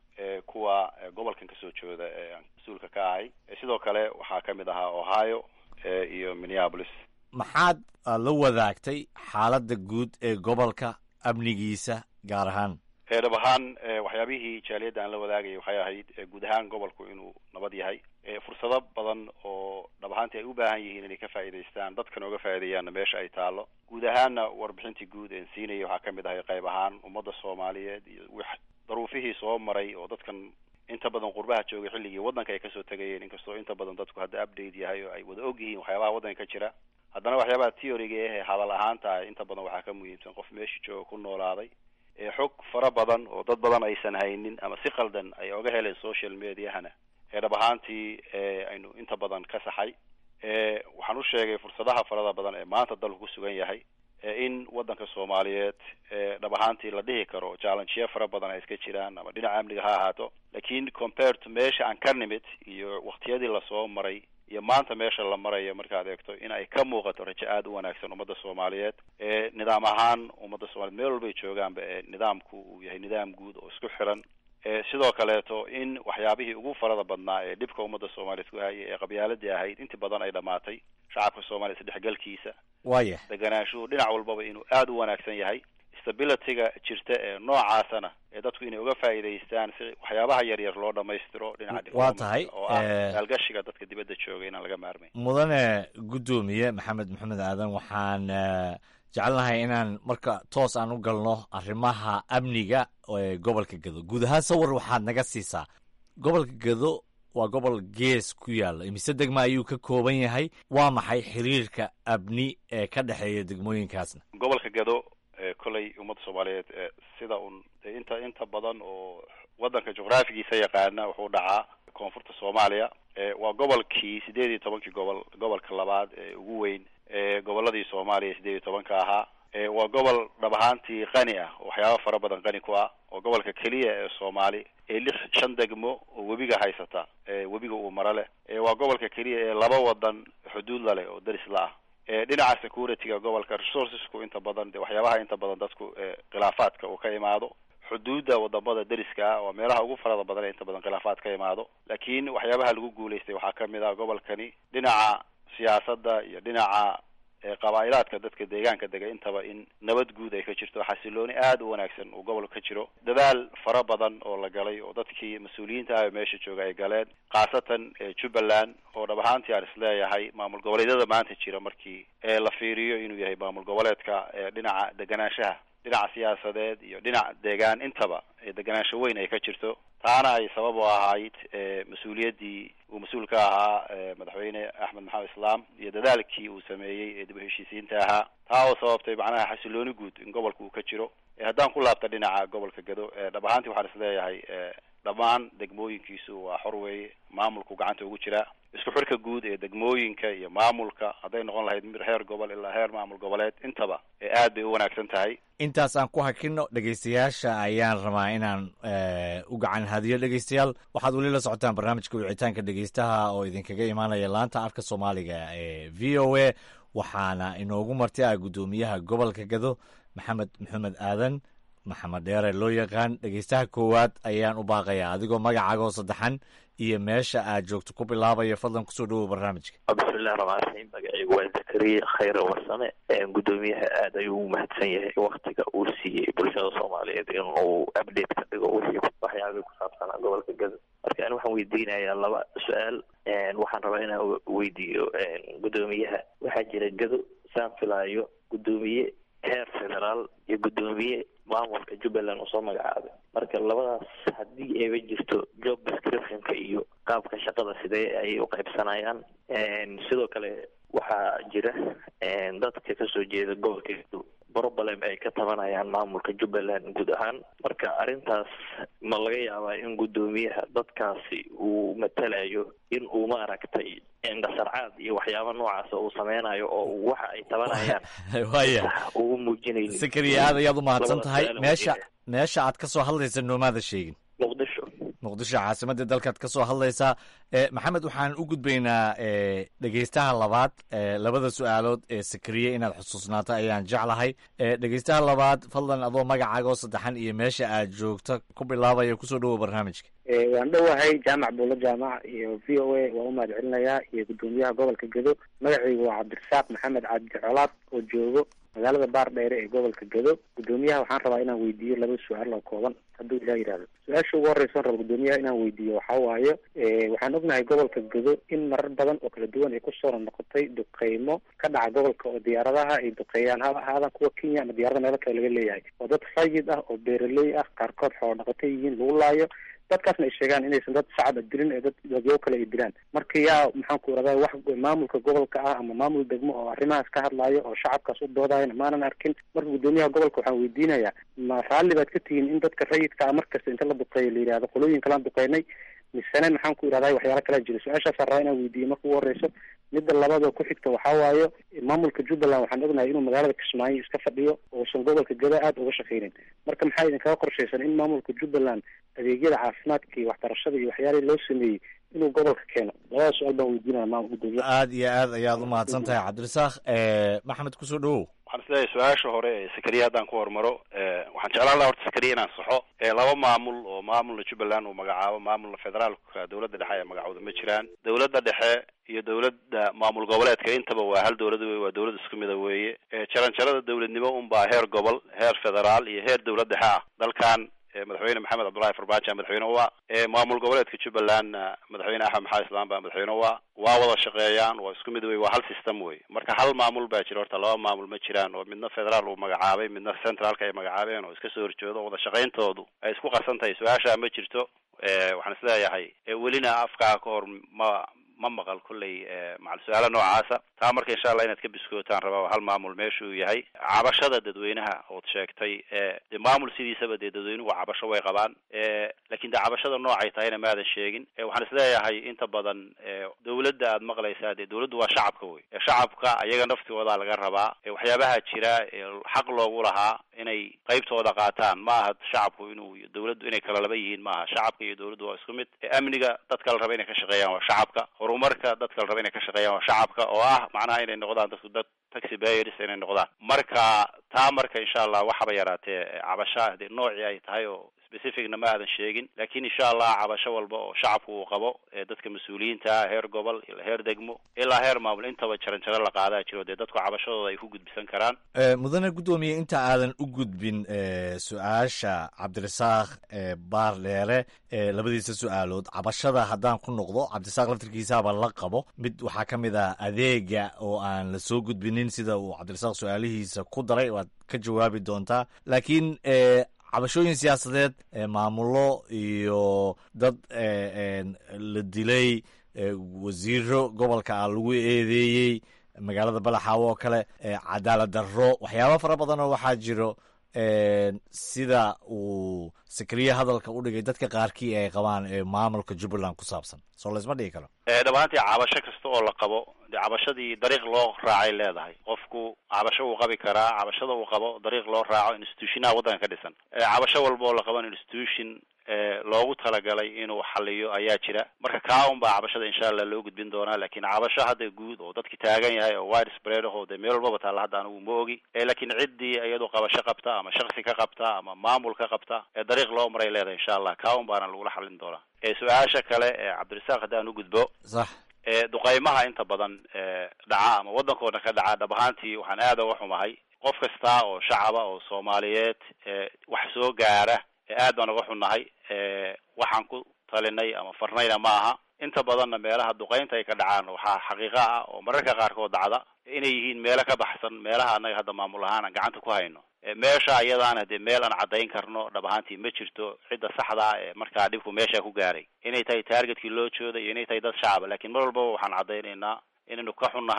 kuwa gobolkan kasoo jeeda ee aan mas-uulka ka ahay sidoo kale waxaa ka mid ahaa ohio iyo minneapolis maxaad la wadaagtay xaaladda guud ee gobolka amnigiisa gaar ahaan dhab ahaan waxyaabihii jaaliyadda aan la wadaagayay waxay ahayd guud ahaan gobolku inuu nabad yahay fursado badan oo dhab ahaantii ay u baahan yihiin inay ka faa'iidaystaan dadkan oga faa'iideeyaanna meesha ay taalo guud ahaanna warbixintii guud een siinayay waxaa ka mid ahay qayb ahaan ummadda soomaaliyeed iyo w daruufihii soo maray oo dadkan inta badan qurbaha joogay xilligii waddanka ay kasoo tegayeen inkastoo inta badan dadku hadda update yahay oo ay wada og yihiin waxyaabaha waddanka ka jira haddana waxyaabaha theoryga eh hadal ahaanta ah inta badan waxaa ka muhiimsan qof meesha jooga ku noolaaday xog fara badan oo dad badan aysan haynin ama si qaldan ay oga heleen social mediahana ee dhab ahaantii aynu inta badan ka saxay waxaan u sheegay fursadaha farada badan ee maanta dalku ku sugan yahay in waddanka soomaaliyeed dhab ahaantii la dhihi karo challengeya fara badan ay iska jiraan ama dhinaca amniga ha ahaato lakin compared to meesha aan ka nimid iyo waktiyadii lasoo maray iyo maanta meesha la marayo markaad eegto in ay ka muuqato rajo aada u wanaagsan ummadda soomaaliyeed ee nidaam ahaan ummadda soomaliyeed meel walbay joogaanba ee nidaamku uu yahay nidaam guud oo isku xiran sidoo kaleeto in waxyaabihii ugu farada badnaa ee dhibka ummadda soomaaliyeed ku hayay ee qabyaaladii ahayd intii badan ay dhamaatay shacabka soomaaliya isdhexgalkiisa waya deganaanshuhu dhinac walbaba inuu aada u wanaagsan yahay stabilityga jirta ee noocaasana ee dadku inay uga faa'iidaystaan si waxyaabaha yar yar loo dhamaystiro dhinaca waa tahay oo ah maalgashiga dadka dibadda jooga inaan laga maarmayn mudane guddoomiye maxamed maxamed aadan waxaan jecelnahay inaan marka toos aan u galno arrimaha amniga ee gobolka gado guud ahaan sawir waxaad naga siisaa gobolka gado waa gobol gees ku yaalla imise degma ayuu ka kooban yahay waa maxay xiriirka amni ee ka dhexeeya degmooyinkaasna gobolka gado kolley ummadda soomaaliyeed sida un inta inta badan oo waddanka juqraafigiisa yaqaana wuxuu dhacaa koonfurta soomaaliya waa gobolkii sideed iyo tobankii gobol gobolka labaad ee ugu weyn gobolladii soomaaliya sideed iyo tobanka ahaa waa gobol dhab ahaantii qani ah oo waxyaaba fara badan qani ku ah oo gobolka keliya ee soomaali ee lix shan degmo oo webiga haysata webiga uu maro leh waa gobolka keliya ee laba wadan xuduud la leh oo daris la ah dhinaca securityga gobolka resourcesku inta badan de waxyaabaha inta badan dadku khilaafaadka uu ka imaado xuduudda wadamada deriska ah waa meelaha ugu farada badan ee inta badan khilaafaad ka imaado laakiin waxyaabaha lagu guulaystay waxaa kamid ah gobolkani dhinaca siyaasadda iyo dhinaca qabaa'ilaadka dadka deegaanka dega intaba in nabad guud ay ka jirto xasilooni aada u wanaagsan uu gobolka ka jiro dadaal fara badan oo la galay oo dadkii mas-uuliyiinta ah ee meesha jooga ay galeen khaasatan jubbaland oo dhab ahaantii aan isleeyahay maamul goboleedyada maanta jira markii la fiiriyo inuu yahay maamul goboleedka dhinaca deganaanshaha dhinaca siyaasadeed iyo dhinac deegaan intaba deganaansho weyn ay ka jirto taana ay sabab u ahayd mas-uuliyaddii uu mas-uul ka ahaa madaxweyne axmed maxamed islaam iyo dadaalkii uu sameeyey ee dib u heshiisiinta ahaa taa oo sababtay macnaha xasilooni guud in gobolka uu ka jiro haddaan ku laabta dhinaca gobolka gado dhab ahaantii waxaan isleeyahay dhammaan degmooyinkiisu waa xor weeye maamulku gacanta ugu jiraa isku xirka guud ee degmooyinka iyo maamulka hadday noqon lahayd mir heer gobol ilaa heer maamul goboleed intaba ee aad bay u wanaagsan tahay intaas aan ku hakino dhegaystayaasha ayaan rabaa inaan u gacan hadiyo dhegaystayaal waxaad weli la socotaan barnaamijka wicitaanka dhegaystaha oo idinkaga imaanaya laanta afka soomaaliga ee v o a waxaana inoogu marti ah guddoomiyaha gobolka gado maxamed maxamed aadan maxamed dheere loo yaqaan dhegaystaha koowaad ayaan u baaqayaa adigoo magacaaga oo saddexan iyo meesha aad joogto ku bilaabaya fadlan kusoo dhawow barnaamijka bismillahi raxmaan raxiim magacaygu waa zakariya khayre warsame guddoomiyaha aad ayuu u mahadsan yahay waktiga uu siiyey bulshada soomaaliyeed inuu update ka dhigo wixii waxyaabihii ku saabsanaa gobolka gado marka ani waxaan weydiinayaa laba su-aal waxaan rabaa inaan weydiiyo guddoomiyaha waxaa jira gado saan filaayo guddoomiye heer federaal iyo guddoomiye maamulka jubbaland uu soo magacaabay marka labadaas haddii ayba jirto job descriptionka iyo qaabka shaqada sidee ayay u qaybsanayaan sidoo kale waxaa jira dadka kasoo jeeda gobolka problem ay ka tabanayaan maamulka jubbaland guud ahaan marka arrintaas ma laga yaabaa in guddoomiyaha dadkaasi uu matalayo in uu maaragtay indhasarcaad iyo waxyaaba noocaas uu sameynayo oo waxa ay tabanayaan waya ugu muujinaynin sakariya aad ayaad u mahadsan Labada tahay su'aal oo meesha weydiinaya. meesha aad ka soo hadlaysa noomaada sheegin muqdisho muqdisho caasimadda dalkaad ka soo hadlaysaa Eh, maxamed waxaan u gudbaynaa eh, dhegeystaha labaad eh, labada su-aalood ee sakariye inaad xusuusnaato ayaan jeclahay Eh, dhegeystaha labaad fadlan adoo magacaaga oo saddexan iyo meesha aad joogto ku bilaabaya kusoo dhowow barnaamijka Eh, waan dhowahay jaamac buulo jaamac iyo v o a waan u mahad celinayaa iyo guddoomiyaha gobolka gedo magacaygu waa cabdirasaaq maxamed cabdi colaad oo joogo magaalada baar dheere ee gobolka gedo guddoomiyaha waxaan rabaa inaan weydiiyo laba su-aal oo kooban hadduu ilah yidhahdo su-aasha ugu horreysa aan rabo guddoomiyaha inaan weydiiyo waxaa waaye eh, waxaan ognahay gobolka gedo in marar badan oo kala duwan ay kusoo noqotay duqeymo ka dhaca gobolka oo diyaaradaha ay duqeeyaan ha ahaadan kuwa kenya ama diyaarada meelo kale laga leeyahay oo dad rayid ah oo beeraley ah qaarkood xoolo dhaqato yihiin lagu laayo dadkaasna ay sheegaan inaysan dad shacab a dilin ee dad dadyo kale ay dilaan marka yaa maxaan ku iradaa wax maamulka gobolka ah ama maamul degmo oo arrimahaas ka hadlaayo oo shacabkaas u doodayana maanan arkin marka guddoomiyaha gobolka waxaan weydiinayaa ma raalli baad ka tihiin in dadka rayidka ah markasta inta la duqeeyo la yidhahdo qolooyin kalaan duqeynay misene maxaan ku irahdaa waxyaala kalaa jira su-aashaasaan rabaa inaan weydiiyo marka ugu horeyso midda labaad oo ku xigta waxaa waayo maamulka jubbaland waxaan ognahay inuu magaalada kismaayo iska fadhiyo uusan gobolka gada aada uga shaqeynin marka maxaa idinkaga qorshaysan in maamulka jubbaland adeegyada caafimaadka iyo waxbarashada iyo waxyaalihii loo sameeyey inuu gobolka keeno labada su-aal baan weydiinaya maamul guddoomiyaha aad iyo aad ayaad u mahadsan tahay cabdirasaaq Eh, maxamed kusoo dhowow waxaan isleeyahay su-aasha hore ee sakariya haddaan ku hormaro eh, waxaan jeclaan lahaa horta sakariya inaan saxo eh, laba maamul oo maamulna jubbaland uu magacaabo maamulna federaalka dowladda dhexe ee magacooda ma jiraan dowladda dhexe iyo dowladda maamul goboleedka intaba waa hal dowlad wey waa dowlad isku mida weeye Eh, jaranjarada dowladnimo unbaa heer gobol heer federaal iyo heer dowlad dhexe ah dalkan eh, madaxweyne maxamed cabdullahi farmaajo madaxweyne u ah Eh, maamul goboleedka jubbalandna madaxweyne axmed maxamed islaan baa madaxweyne u ah waa wada shaqeeyaan waa isku mid wey waa hal system wey marka hal maamul baa jira horta laba maamul ma jiraan oo midna federaal uu magacaabay midna centraalka ay magacaabeen oo iska soo horjeedo wada shaqayntoodu ay isku qasan tahay su-aasha ma jirto Eh, waxaan isleeyahay eh, welina afkaa ka hor ma ma maqal kolley eh, macal su-aala noocaasa taa marka insha allah inaad ka biskootaan rabaa hal maamul meesha uu yahay cabashada dadweynaha ood sheegtay eh, dee maamul sidiisaba dee dadweynuhu cabasho way qabaan eh, laakiin dee cabashada noocay tahayna maadan sheegin eh, waxaan isleeyahay inta badan eh, dowladda aad maqlaysaa dee dowladdu waa shacabka wey Eh, shacabka ayaga naftooda laga rabaa eh, waxyaabaha jira ee xaq loogu lahaa inay qaybtooda qaataan ma aha shacabku inuu dowladdu inay kala laba yihiin maaha shacabka iyo dowladdu waa isku mid Eh, amniga dadka la raba inay ka shaqeeyaan waa shacabka horumarka dadka la raba inay ka shaqeeyaan waa shacabka oo ah macnaha inay noqdaan dadku dad taxi bayers inay noqdaan marka taa marka insha allah waxaba yaraatee eh, cabasha dee noocii ay tahay oo specificna ma aadan sheegin laakiin insha allah cabasho walba oo shacabku uu qabo ee dadka mas-uuliyiinta ah heer gobol ilaa heer degmo ilaa heer maamul intaba jaranjaro la qaadaa jiro dee dadku cabashadooda ay ku gudbisan karaan Eh, mudane guddoomiye inta aadan u gudbin eh, su-aasha cabdirasaaq eh, baar dheere eh, labadiisa su-aalood cabashada haddaan ku noqdo cabdirasaaq laftirkiisaaba la qabo mid waxaa ka mid ah adeega oo aan la soo gudbinin sida uu cabdirasaaq su-aalihiisa ku daray waad ka jawaabi doontaa laakiin eh, cabashooyin siyaasadeed eh, maamulo iyo dad eh, en, la dilay eh, wasiiro gobolka ah lagu eedeeyey magaalada balaxaawo oo kale eh, cadaalad darro waxyaaba fara badan oo waxaa jiro en, sida uu sakariye hadalka u dhigay dadka qaarkii ay qabaan ee maamulka jubbaland ku saabsan soo laysma dhigi karo Eh, dhammaantii cabasho kasta oo la qabo dee cabashadii dariiq loo raacay leedahay qofku cabasho uu qabi karaa cabashada uu qabo dariiq loo raaco institutionaha waddanka ka dhisan Eh, cabasho walba oo la qaban institution eh, loogu talagalay inuu xaliyo ayaa jira marka kaa un baa cabashada insha allah loo gudbin doonaa laakiin cabasho hadda guud oo dadki taagan yahay oo wide spread ah oo dee meel walbaba taalla hadda anigu ma ogi Eh, laakiin ciddii iyadu qabasho qabta ama shaksi ka qabta ama maamul ka qabta ee dariiq loo maray leedahay insha allah kaa un baana lagula xalin doonaa Eh, su-aasha kale ee cabdirasaaq haddaan u gudbo sax ee duqaymaha inta badan ee dhaca ama waddankoodna ka dhaca dhab ahaantii waxaan aad uga xumahay qof kasta oo shacaba oo soomaaliyeed ee wax soo gaara ee aad baan uga xunnahay ee waxaan ku talinay ama farnayna ma aha inta badanna meelaha duqaynta ay ka dhacaan waxaa xaqiiqo ah oo mararka qaarkood dhacda inay yihiin meelo ka baxsan meelaha annaga hadda maamul ahaan aan gacanta ku hayno Eh, meesha iyadaana dee meel aan caddayn karno dhab ahaantii ma jirto cidda saxda ah ee markaa dhibku meesha ku gaaray inay tahay targetkii loo jooday iyo inay tahay dad shacaba laakiin mar walbaba waxaan caddaynaynaa inaynu ka xunnahay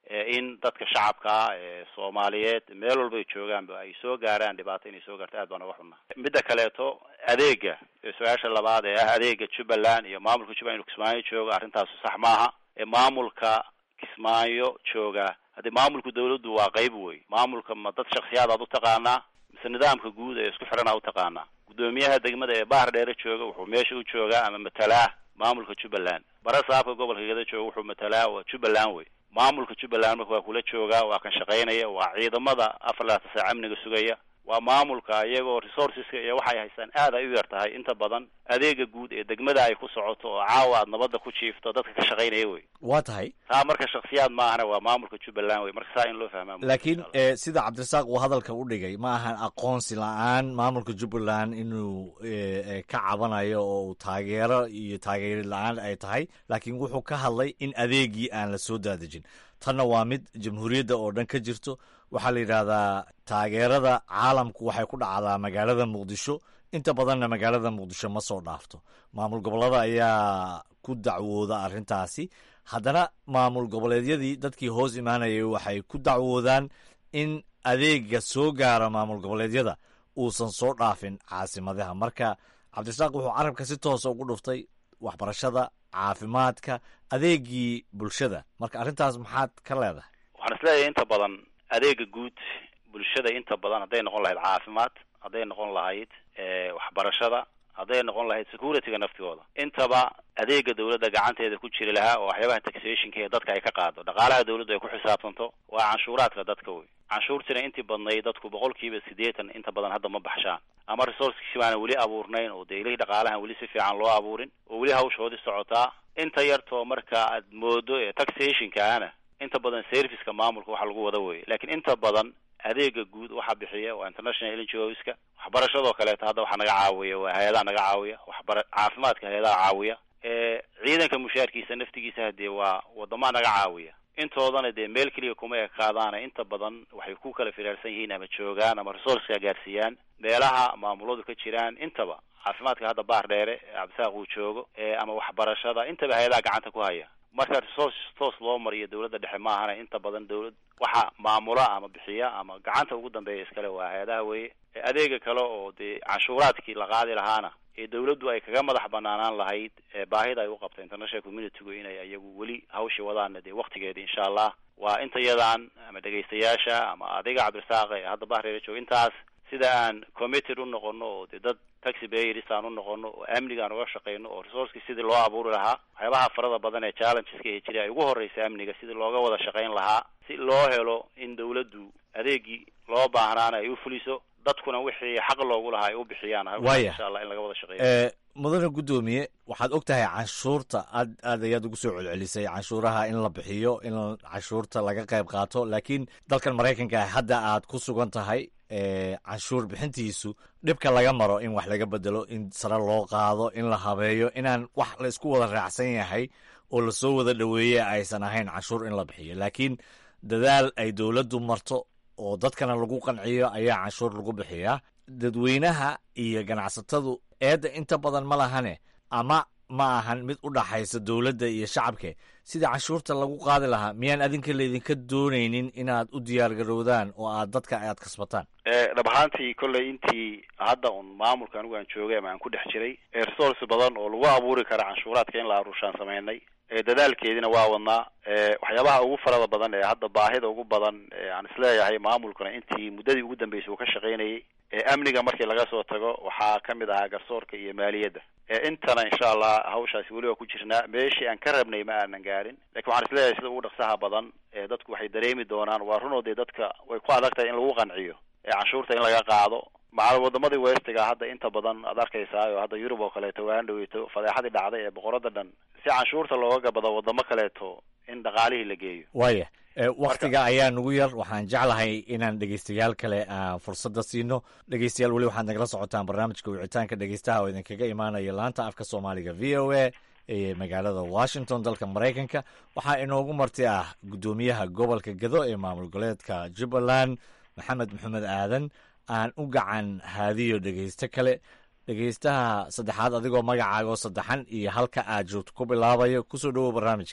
in dadka shacabkaa ee soomaaliyeed meel walba ay joogaanba ay soo gaaraan dhibaato inay soo gaarto aad baan uga xunna midda kaleeto adeega su-aasha labaad ee ah adeega jubbaland iyo maamulka jubbaland inuu kismaayo joogo arrintaasu sax maaha ee maamulka kismaayo jooga haddii maamulka dawladdu waa qayb wey maamulka ma dad shaksiyaad aad u taqaanaa mise nidaamka guud ee isku xiran aa u taqaanaa guddoomiyaha degmada ee bahar dheere jooga wuxuu meesha u joogaa ama matalaa maamulka jubbaland bara saabka gobolka geda jooga wuxuu matalaa waa jubbaland wey maamulka jubbaland marka waa kula joogaa waa kan shaqaynaya waa ciidamada afar laatan saac amniga sugaya waa maamulka iyagoo resourceska iyo waxay haystaan aad ay u yar tahay inta badan adeega guud ee degmada ay ku socoto oo caawa aad nabadda ku jiifto dadka ka shaqaynaya wey waa tahay taa marka shaksiyaad maahana waa maamulka jubbaland wey marka saa in loo fahmaa laakiin e sida cabdirasaaq uu hadalka u dhigay ma ahan aqoonsi la-aan maamulka jubbaland inuu ka cabanayo oo uu taageero iyo taageeri la-aan ay tahay laakiin wuxuu ka hadlay in adeegii aan la soo daadejin tanna waa mid jamhuuriyadda oo dhan ka jirto waxaa la yidhaahdaa taageerada caalamku waxay ku dhacdaa magaalada muqdisho inta badanna magaalada muqdisho ma soo dhaafto maamul gobollada ayaa ku dacwooda arrintaasi haddana maamul goboleedyadii dadkii hoos imaanayay waxay ku dacwoodaan in adeega soo gaara maamul goboleedyada uusan soo dhaafin caasimadaha marka cabdirasaaq wuxuu carabka si toosa ugu dhuftay waxbarashada caafimaadka adeegii bulshada marka arrintaas maxaad ka leedahay waxaan isleeyahay inta badan adeega guud bulshada inta badan hadday noqon lahayd caafimaad hadday noqon lahayd waxbarashada hadday noqon lahayd securityga naftigooda intaba adeega dawladda gacanteeda ku jiri lahaa oo waxyaabaha taxationka ee dadka ay ka qaado dhaqaalaha dawladdu ay ku xisaabtanto waa canshuuraadka dadka wey canshuurtina intii badnayd dadku boqolkiiba siddeetan inta badan hadda ma baxshaan ama resourcekii baana weli abuurnayn oo dee ilihii dhaqaalahan weli si fiican loo abuurin oo weli hawshoodii socotaa inta yartoo marka aad moodo ee taxationkaana inta badan serviceka maamulka waxa lagu wada weye lakiin inta badan adeega guud waxaa bixiya waa international ngos-ka waxbarashadoo kaleeto hadda waxaa naga caawiya waa hay-adaha naga caawiya waxbara caafimaadka hay-adaha caawiya ciidanka mushaarkiisa naftigiisa hadee waa wadamaa naga caawiya intoodana dee meel keliya kuma ekaadaana inta badan waxay ku kala firaarsan yihiin ama joogaan ama resourceka gaarsiiyaan meelaha maamuladu ka jiraan intaba caafimaadka hadda baar dheere cabdisaaq uu joogo ama waxbarashada intaba hay-adaha gacanta ku haya marka resource toos loo mariyo dawladda dhexe maahana inta badan dawlad waxa maamula ama bixiya ama gacanta ugu dambeeya iskale waa hay-adaha weye adeega kale oo dee canshuuraadkii la qaadi lahaana ee dawladdu ay kaga madax banaanaan lahayd baahida ay u qabta international communitygu inay iyagu weli hawshii wadaana dee waktigeeda insha allah waa inta yadan ama dhegaystayaasha ama adiga cabdirasaaq ee hadda bahreera jooga intaas sida aan committed u noqono oo dee dad taxi bayers aan u noqono oo amniga aan uga shaqeyno oo resourceki sidii loo abuuri lahaa waxyaabaha farada badan ee challengeska ee jira ay ugu horreysa amniga sidii looga wada shaqeyn lahaa si loo helo in dawladdu adeegii loo baahnaana ay u fuliso dadkuna wixii xaq loogu lahaa ay u bixiyaan Waaya. insha allah in laga wada shaqeeyo mudane guddoomiye waxaad og tahay canshuurta aad aad ayaad ugu soo celcelisay canshuuraha in la bixiyo in canshuurta laga qayb qaato laakiin dalkan maraykanka ah hadda aad ku sugan tahay ee, canshuur bixintiisu dhibka laga maro in wax laga bedelo in sare loo qaado in la habeeyo inaan wax la isku wada raacsan yahay oo lasoo wada dhoweeye aysan ahayn canshuur in la bixiyo laakiin dadaal ay dowladdu marto oo dadkana lagu qanciyo ayaa canshuur lagu bixiyaa dadweynaha iyo ganacsatadu eedda inta badan ma lahane ama ma ahan mid u dhaxaysa dowladda iyo shacabke sidii canshuurta lagu qaadi lahaa miyaan adinka laydinka doonaynin inaad u diyaargarowdaan oo aad dadka aad kasbataan Eh, dhab ahaantii kolley intii hadda un maamulka anigu aan joogay ama aan ku dhex jiray ee resource badan oo lagu abuuri kara canshuuraadka in la aruushaan samaynay ee dadaalkeediina waa wadnaa ee waxyaabaha ugu farada badan ee hadda baahida ugu badan ee aan isleeyahay maamulkuna intii muddadii ugu dambeysay uu ka shaqaynayay ee amniga markii laga soo tago waxaa ka mid ahaa garsoorka iyo maaliyadda ee intana insha allah hawshaasi weli waa ku jirnaa meeshii aan ka rabnay ma aanan gaarin lakin waxaan isleeyahay sida ugu dhaqsaha badan ee dadku waxay dareemi doonaan waa runoo dee dadka way ku adag tahay in lagu qanciyo ee canshuurta in laga qaado macal wadamadii westiga hadda inta badan aad arkaysaa oo hadda yurub oo kaleeto waan dhaweyto fadeexadii dhacday ee boqorada dhan si canshuurta looga gabado wadamo kaleeto in dhaqaalihii la geeyo waaya e, wakhtiga ayaa nugu yar waxaan jeclahay inaan dhegeystayaal kale aan fursadda siino dhegeystayaal weli waxaad nagala socotaan barnaamijka wicitaanka dhegeystaha oo idinkaga imaanaya laanta afka soomaaliga v o a ee magaalada washington dalka maraykanka waxaa inoogu marti ah guddoomiyaha gobolka gado ee maamul goleedka jubbaland maxamed maxamed aadan aan u gacan haadiyo dhegeysto kale dhegeystaha saddexaad adigoo magacaaga oo saddexan iyo halka aad joogto ku bilaabayo kusoo dhowow barnaamijka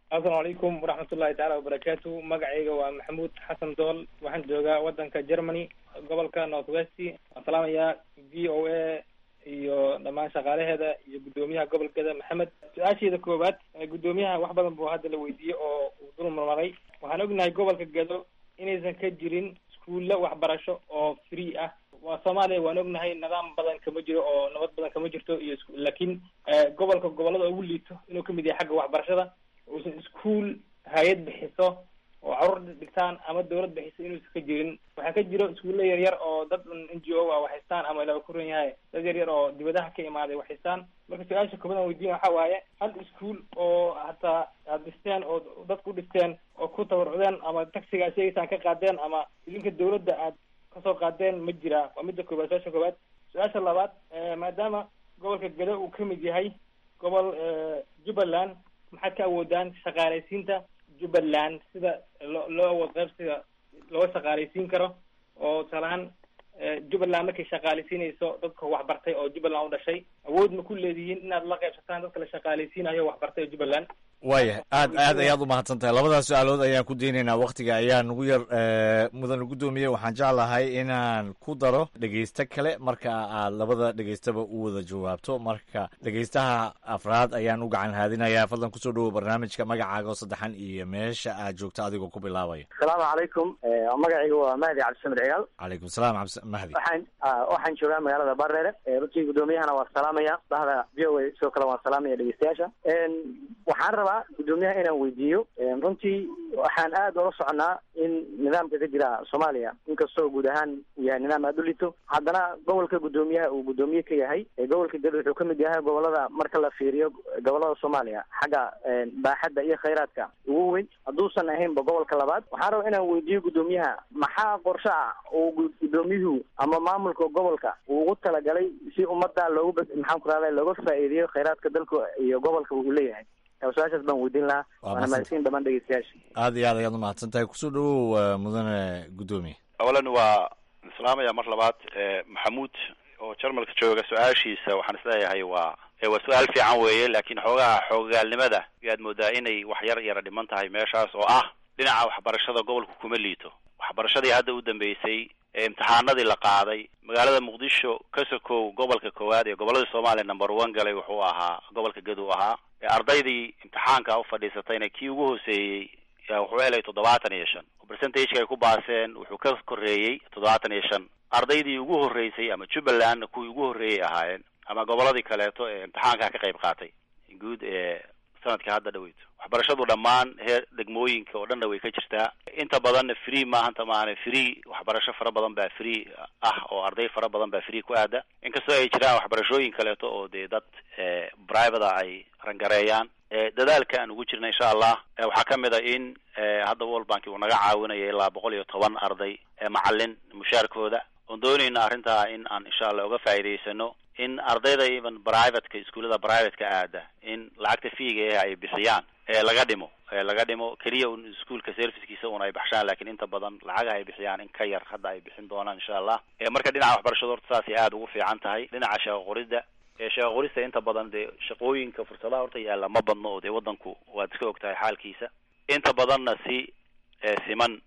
asalaamu calaykum waraxmatullahi tacaala wabarakaatu magacayga waa maxamuud xasan dool waxaan joogaa wadanka germany gobolka north west waan salaamayaa v o a iyo dhammaan shaqaalaheeda iyo guddoomiyaha gobolkeeda maxamed su-aasheeda koowaad guddoomiyaha wax badan buu hadda la weydiiyey oo uu dul marmaray waxaan ognahay gobolka gado inaysan ka jirin iskuulla waxbarasho oo free ah waa soomaaliya waan ognahay nidaam badan kama jiro oo nabad badan kama jirto iyo isku laakiin gobolka gobolada ugu liito inuu kamid yahay xagga waxbarashada uusan iskuol hay-ad bixiso oo carruur dhigtaan ama dawlad bixiso inuusan ka jirin waxaa ka jiro iskuulla yar yar oo dad n g o ah waxhaystaan ama ilaa ku ran yahay dad yar yar oo dibadaha ka imaaday waxhaystaan marka su-aasha koobadan weydiin waxa waaye hal iskuol oo hataa aad dhisteen oo dadku dhisteen oo ku tabarucdeen ama taxiga sheegaysaan ka qaadeen ama idinka dawladda aad kasoo qaadeen ma jiraa waa midda koobaad su-aasha koobaad su-aasha labaad maadaama gobolka gado uu kamid yahay gobol jubbaland maxaad ka awoodaan shaqaalaysiinta jubbaland sida loo loo awood qaybsiga loo shaqaalaysiin karo oo tusaalahaan jubbaland markay shaqaalaysiinayso dadka waxbartay oo jubbaland u dhashay awood ma ku leedihiin inaad la qaybsataan dadka la shaqaalaysiinayo waxbartay oo jubbaland waaya aad aad ayaad umahadsan tahay labadaas su-aalood ayaan ku daynaynaa waktiga ayaa nagu yar mudan guddoomiye waxaan jeclahay inaan ku daro dhegeysto kale marka aad labada dhegeystaba u wada jawaabto marka dhegeystaha afraad ayaan u gacan haadinayaa fadlan kusoo dhawow barnaamijka magacaaga oo saddexan iyo meesha aad joogto adigoo ku bilaabaya asalaamu calaykum magacayga waa mahdi cabdisamed ciyaal calaykum salaam cabdi mahdi waxaan waxaan joogaa magaalada bareere runtii guddoomiyahana waan salaamaya bahda v o a sidoo kale waan salaamaya dhegeystayaasha waxaan rabaa guddoomiyaha inaan weydiiyo runtii waxaan aad ula soconaa in nidaamka ka jira soomaaliya inkastoo guud ahaan uu yahay nidaam aada u lito haddana gobolka guddoomiyaha uu guddoomiye ka yahay gobolka gado wuxuu kamid yahay gobolada marka la fiiriyo gobolada soomaaliya xagga baaxadda iyo khayraadka ugu weyn hadduusan ahaynba gobolka labaad waxaan rabaa inaan weydiiyo guddoomiyaha maxaa qorshe ah uu guddoomiyuhu ama maamulka gobolka uu ugu talagalay si ummadda loogu maxaan ku rahda looga faa'iideeyo khayraadka dalka iyo gobolka uu leeyahay su-aashaas baan weydiin lahaa waana mahadsiin dhamaan dhegeystayaasha aad iyo aad ayaad umahadsan tahay kusoo dhawow mudane guddoomiye awalan waa islaamaya mar labaad maxamuud oo jarmalka jooga su-aashiisa waxaan isleeyahay waa waa su-aal fiican weeye laakiin xoogaha xoogaalnimada ayaad moodaa inay wax yar yara dhiman tahay meeshaas oo ah dhinaca waxbarashada gobolka kuma liito waxbarashadii hadda u dambeysay ee imtixaanadii la qaaday magaalada muqdisho ka sokow gobolka koowaad ee gobolada soomaaliya number one galay wuxuu ahaa gobolka gadu ahaa ardaydii imtixaanka u fadhiisatayna kii ugu hooseeyey wuxuu helay toddobaatan iyo shan oo percentageka ay ku baaseen wuxuu ka koreeyey toddobaatan iyo shan ardaydii ugu horreysay ama jubbalandna kuwii ugu horreeyay ahaayeen ama goboladii kaleeto ee imtixaanka ka qayb qaatay guud ee sanadka hadda dhaweyto waxbarashadu dhammaan heer degmooyinka oo dhanna way ka jirtaa inta badanna free maahanta maahane free waxbarasho fara badan baa free ah oo arday fara badan baa free ku aada inkastoo ay jiraan waxbarashooyin kaleeto oo dee dad private ay rangareeyaan dadaalka aan ugu jirna insha allah waxaa kamid a in hadda world bank uu naga caawinaya ilaa boqol iyo toban arday macalin mushaarkooda oon doonayna arrintaa in aan insha allah uga faa'iidaysano in ardayda even privateka iskuullada privateka aada in lacagta fiiga eh ay bixiyaan ee laga dhimo laga dhimo keliya un iskuolka servicekiisa un ay baxshaan lakin inta badan lacagaha ay bixiyaan in ka yar hadda ay bixin doonaan insha allah marka dhinaca waxbarashada horta saasay aada ugu fiican tahay dhinaca shaqo qorida shaqo qorista inta badan dee shaqooyinka fursadaha horta yaalla ma badno oo dee wadanku waad iska og tahay xaalkiisa inta badanna si siman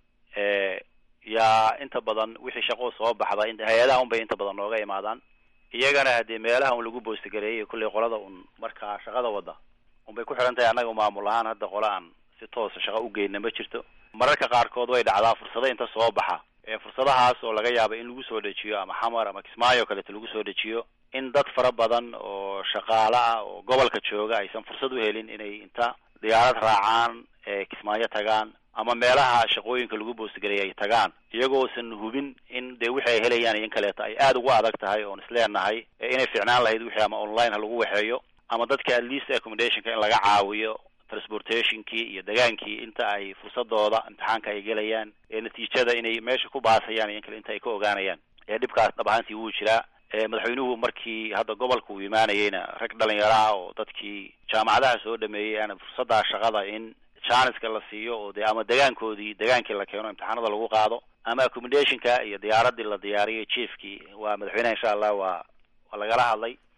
yaa inta badan wixii shaqo soo baxda hay-adaha un bay inta badan nooga imaadaan iyagana haddii meelaha un lagu boostagareeyay kullay qolada un markaa shaqada wada unbay ku xihan tahay annaga maamul ahaan hadda qole aan si toosa shaqo u geyna ma jirto mararka qaarkood way dhacdaa fursado inta soo baxa ee fursadahaas oo laga yaabo in lagu soo dejiyo ama xamar ama kismaayo kaleeto lagu soo dejiyo in dad fara badan oo shaqaale ah oo gobolka jooga aysan fursad u helin inay inta diyaarad raacaan ee kismaayo tagaan ama meelaha shaqooyinka lagu boostagareeyay ay tagaan iyagoosan hubin in dee wixii ay helayaan iyo in kaleeto ay aada ugu adag tahay oon isleenahay inay ficnaan lahayd wixii ama online ha lagu waxeeyo ama dadka at least accommodationka in laga caawiyo transportationkii iyo degaankii inta ay fursadooda imtixaanka ay gelayaan ee natiijada inay meesha ku baasayaan iyo in kale inta ay ka ogaanayaan ee dhibkaas dhab ahaantii wuu jiraa madaxweynuhu markii hadda gobolka uu imaanayeyna rag dhalinyaro ah oo dadkii jaamacadaha soo dhameeyey ana fursadda shaqada in janiska la siiyo oo de ama degaankoodii degaankii la keeno imtixaanada lagu qaado ama accommodationka iyo diyaaradii la diyaariyay chiefkii waa madaxweyneha insha allah waa waa lagala hadlay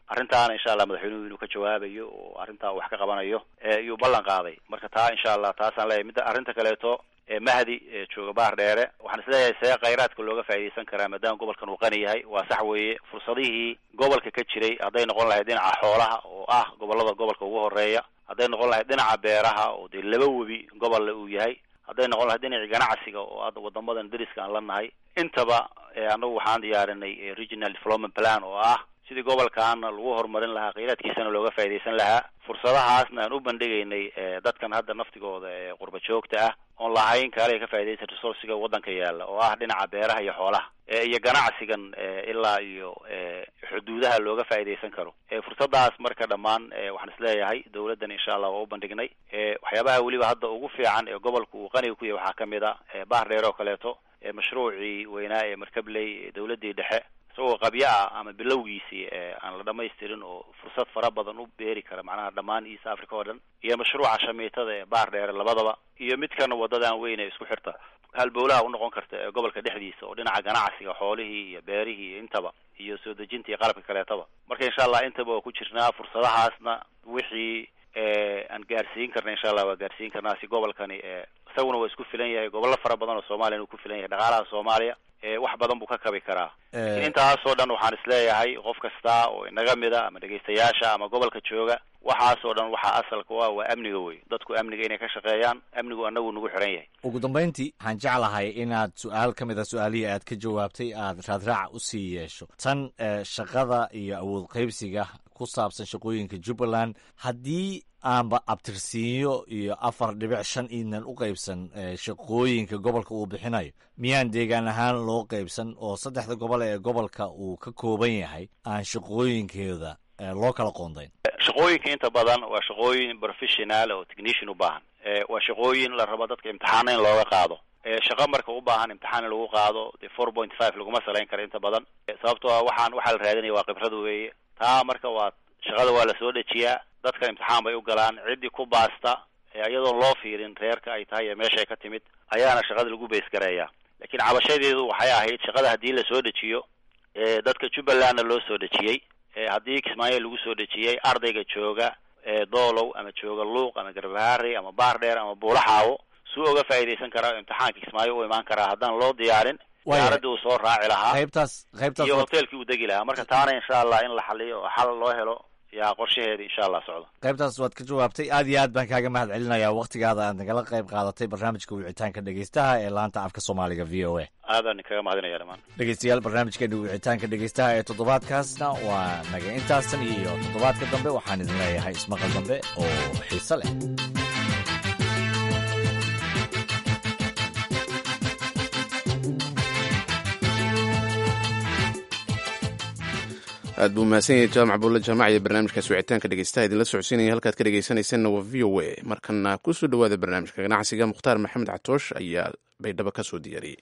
arrintaana insha allah madaxweynuhu inuu ka jawaabayo oo arrintaa wax ka qabanayo iyuu ballan qaaday marka taa insha allah taasaan leeyahay midda arrinta kaleeto mahdi jooga baar dheere waxaan isleeyahay see khayraadka looga faa'iidaysan karaa maadaama gobolkan uu qani yahay waa sax weeye fursadihii gobolka ka jiray hadday noqon lahayd dhinaca xoolaha oo ah gobolada gobolka ugu horeeya hadday noqon lahayd dhinaca beeraha oo dee laba webi gobolle uu yahay hadday noqon lahayd dhinacii ganacsiga oo hadda wadamadan dariska aan la nahay intaba anagu waxaan diyaarinay regional development plan oo ah sidii gobolkaana lagu horumarin lahaa khayraadkiisana looga faa'iidaysan lahaa fursadahaasna aan u bandhigaynay dadkan hadda naftigooda ee qurba joogta ah oon lahayn kaale ka faa'iidaysan resourciga waddanka yaalla oo ah dhinaca beeraha iyo xoolaha iyo ganacsigan ilaa iyo xuduudaha looga faa'iidaysan karo fursadaas marka dhammaan waxaan isleeyahay dawladdan insha allah waa u bandhignay waxyaabaha weliba hadda ugu fiican ee gobolka uu qaniga ku yahay waxaa kamid a baar dheer oo kaleeto mashruucii weynaa ee markabley dawladdii dhexe isagoo qabyo ah ama bilowgiisii aan la dhamaystirin oo fursad fara badan u beeri kara macnaha dhammaan east africa oo dhan iyo mashruuca shamiitada ee baar dheere labadaba iyo midkana wadadan weyn ee isku xirta halbowlaha unoqon karta ee gobolka dhexdiisa oo dhinaca ganacsiga xoolihii iyo beerihii iyo intaba iyo soo dejinta iyo qalabka kaleetaba marka insha allah intaba waa ku jirnaa fursadahaasna wixii aan gaarsiin karna insha allah waa gaarsiin karnaa si gobolkani isaguna waa isku filan yahay gobollo fara badan oo soomaaliya inuu ku filan yahay dhaqaalaha soomaaliya wax badan buu ka kabi karaa lakin intaasoo dhan waxaan isleeyahay qof kasta oo inaga mida ama dhegaystayaasha ama gobolka jooga waxaasoo dhan waxaa asalka u ah waa amniga wey dadku amniga inay ka shaqeeyaan amnigu anagu nagu xiran yahay ugu dambayntii waxaan jeclahay inaad su-aal ka mid a su-aalihii aad ka jawaabtay aad raadraac usii yeesho tan shaqada iyo awood qaybsiga ku saabsan shaqooyinka jubbaland haddii aanba abtirsiinyo iyo afar dhibic shan iidnan u qaybsan shaqooyinka gobolka uu bixinayo miyaan deegaan ahaan loo qaybsan oo saddexda gobol ee gobolka uu ka kooban yahay aan shaqooyinkooda loo kala qoondayn shaqooyinka inta badan waa shaqooyin professional oo technician u baahan waa shaqooyin la rabo dadka imtixaana in looga qaado shaqo marka u baahan imtixaan in lagu qaado dee four point five laguma salayn karo inta badan sababtoo a waxaan waxaa la raadinaya waa khibrad weeye taa marka waa shaqada waa lasoo dejiyaa dadka imtixaan bay u galaan ciddii ku baasta iyadoon loo fiirin reerka ay tahay ee meeshay ka timid ayaana shaqada lagu beysgareeyaa laakiin cabashadeedu waxay ahayd shaqada haddii lasoo dejiyo dadka jubbalandna loo soo dejiyey haddii kismaayo lagu soo dejiyey ardayga jooga doolow ama jooga luuq ama garbaharey ama baar dheer ama buulaxaawo suu oga faa'iidaysan karaa imtixaanka kismaayo u imaan karaa haddaan loo diyaarin diyaaradii uu soo raaci lahaa qaybtaas qaybtaas iyo hoteelkii uu degi lahaa marka taana insha allah in la xaliyo oo xal loo helo yaa qorshaheeda insha allah socdo qaybtaas waad ka jawaabtay aad iyo aad baan kaaga mahad celinayaa waktigaada aad nagala qayb qaadatay barnaamijka wicitaanka dhegeystaha ee laanta afka soomaaliga v o a aadaan kaga mahadinaya dhamaan dhegeystayaal barnaamijkeena wicitaanka dhegeystaha ee toddobaadkaasna waa naga intaasan iyo toddobaadka dambe waxaan idin leeyahay ismaqal dambe oo xiise leh aad buu mahadsan yahay jaamac buulle jaamac iyo barnaamijkaas wicitaanka dhegeystaha idinla socodsiinaya halkaad ka dhegeysanaysanna waa v o a markana ku soo dhowaada barnaamijka ganacsiga mukhtaar maxamed catoosh ayaa baydhabo ka soo diyaariyey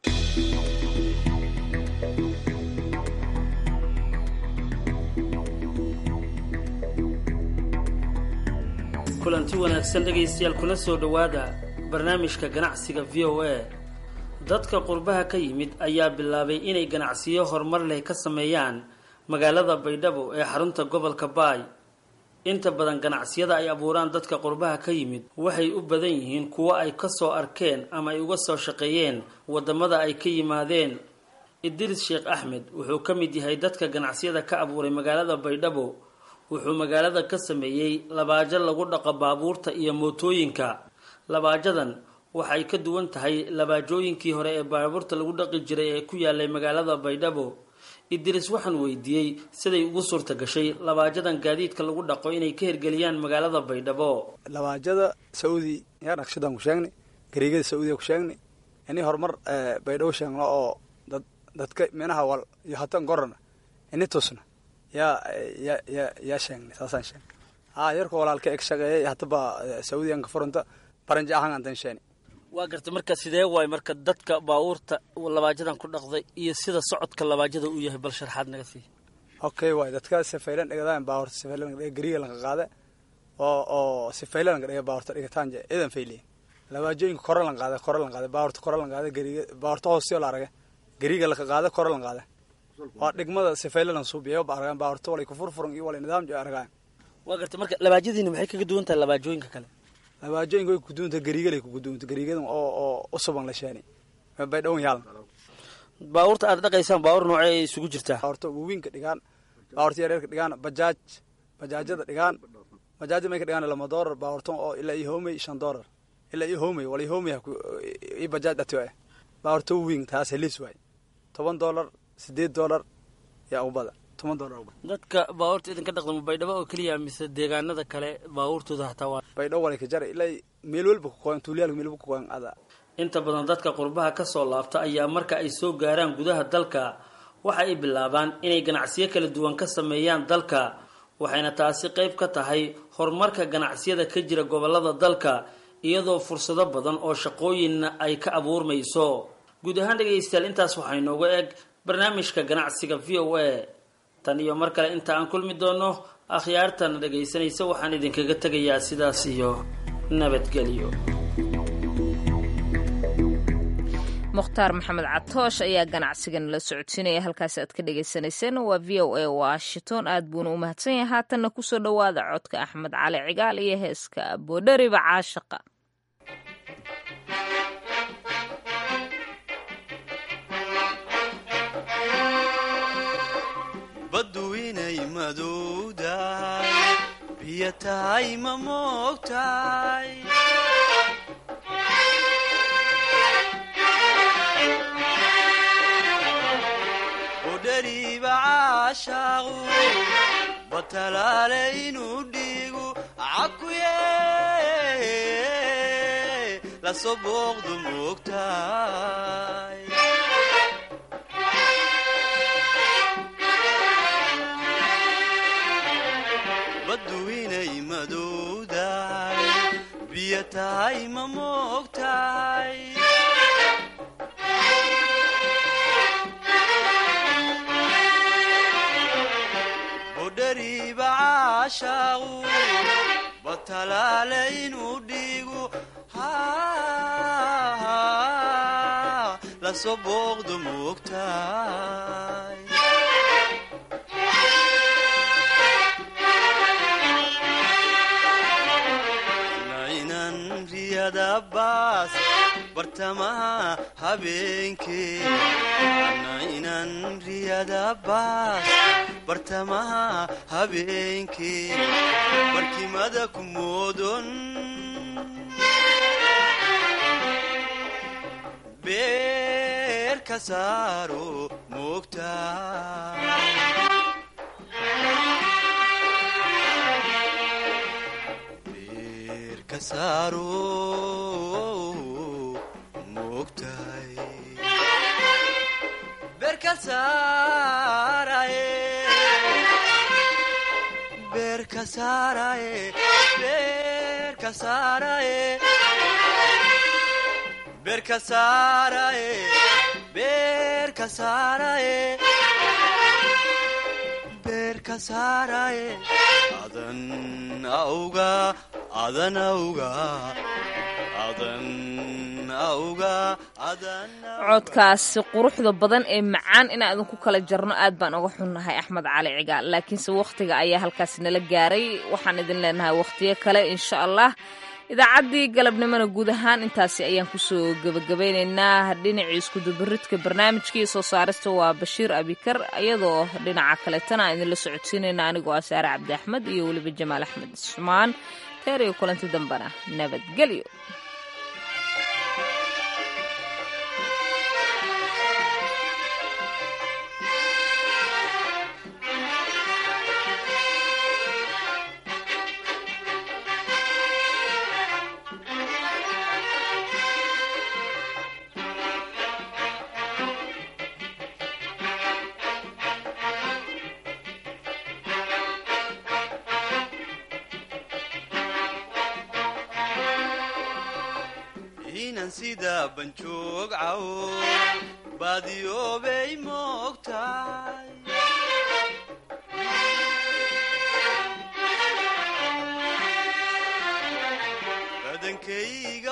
kulanti wanaagsan dhegaystayaal kuna soo dhowaada barnaamijka ganacsiga v o a dadka qurbaha ka yimid ayaa bilaabay inay ganacsiyo horumar leh ka sameeyaan magaalada baydhabo ee xarunta gobolka baay inta badan ganacsiyada ay abuuraan dadka qurbaha ka yimid waxay u badan yihiin kuwo ay kasoo arkeen ama ay uga soo shaqeeyeen wadamada ay ka yimaadeen idris sheekh axmed wuxuu ka mid yahay dadka ganacsiyada ka abuuray magaalada baydhabo wuxuu magaalada ka sameeyey labaajo lagu dhaqo baabuurta iyo mootooyinka labaajadan waxay ka duwan tahay labaajooyinkii hore ee baabuurta lagu dhaqi jiray ee ku yaalay magaalada baydhabo idris waxaan weydiiyey siday ugu suurta gashay labaajadan gaadiidka lagu dhaqo inay ka hirgeliyaan magaalada baydhabo labaajada saudi yaa naqshadan ku sheegnay gareegada saudiya ku sheegnay ini horumar baydhabo sheegno oo dad dadka minaha wal iyo hatan gorana ini tusna yaa ya ya yaa sheegnay saasaan sheegnay ha yarka walaalka eg shaqeeyay hataba saudiyan ka furanta baranja ahaan antan sheeni waa gartay marka sidee waay marka dadka baabuurta labaajadan ku dhaqday iyo sida socodka labaajada uu yahay bal sharxaad naga sii okay waay dadka sifaylan dhigadayan baabuurta sifaylan dhiga gariga lanka qaade oo oo sifaylan lanka dhiga baabuurta dhigataan je idan fayliye labaajooyinka kore lan qaade kore lan qaade baabuurta kore lan qaade gariga baabuurta hoostiyo la arage gariga lanka qaade kore lan qaade waa dhigmada sifaylalan suubiyo ba argaan baa horta walay ku furfuran iyo walay nidaam jo argaan waa gartay marka labaajadiina maxay kaga duwan tahay labaajooyinka kale labaajooyinka way kuduunta gariigalay kuguduunta gariigadan oo oo usuban la sheeni bay dhowan yaalan baabuurta aad dhaqaysaan baabuur noocee ay isugu jirtaa baabuurta waaweynka dhigaan baabuurta yaryarka dhigaan bajaaj bajaajada dhigaan bajaajada may ka dhigaan lama doolar baabuurtan oo ilaa iyo homey shan doolar ilaa iyo homey wala homey iyo bajaaj dhatiyo eh baabuurta waaweyn taas helis waay toban doolar sideed doolar yaa ugu badan toban doolar ugu badan dadka baabuurta idinka dhaqda ma baydhabo oo keliya mise deegaanada kale baabuurtooda hataa waa baydhabo walay ka jara ilaa meel walba ku qoyan tuuliyaalka meel walba ku qoyan ada inta badan dadka qurbaha ka soo laabta ayaa marka ay soo gaaraan gudaha dalka waxa ay bilaabaan inay ganacsiyo kala duwan ka sameeyaan dalka waxayna taasi qayb ka tahay horumarka ganacsiyada ka jira gobolada dalka iyadoo fursado badan oo shaqooyinna ay ka abuurmayso guud ahaan dhegaystayaal intaas waxaa inooga eg barnaamijka ganacsiga v o a tan iyo mar kale inta aan kulmi doono akhyaartana dhagaysanaysa waxaan idinkaga tegayaa sidaas iyo nabadgelyo mukhtaar maxamed catoosh ayaa ganacsigan la socodsiinaya halkaasi aad ka dhagaysanayseen waa v o a washington aad buuna u mahadsan yahay haatanna kusoo dhowaada codka axmed cali cigaal iyo heeska boodhariba caashaqa baddu inay madowdahay biyo tahay ma moogtahay udhariba caashaaqu batalaale inuu dhiigu cakuye lasoo booqdu moogtahay baddu inay madowdahay biyo tahay ma moogtahay budhariba caashaaqu batalaale inuu dhiigu lasoo booqdu moogtahay baas bartamaha habeenkee ana inan riyada baas bartamaha habeenkee barkimada ku moodon beer ka saaro moogtaa adan auga adan auga codkaasi quruxda badan ee macaan inaan idinku kala jarno aad baan uga xunnahay axmed cali cigaal laakiinse wakhtiga ayaa halkaasi nala gaaray waxaan idin leenahay wakhtiyo kale insha allah idaacaddii galabnimona guud ahaan intaasi ayaan kusoo gebagabaynaynaa dhinacii iskudubaridka barnaamijkii soo saarista waa bashiir abikar iyadoo dhinaca kaleetana aan idinla socodsiinayna anigoo ah saare cabdi axmed iyo weliba jamaal axmed ismaan teer iyo kulanti dambena nabadgelyo inan sida banjoog cawo baadiyoobay moogtahay badankayga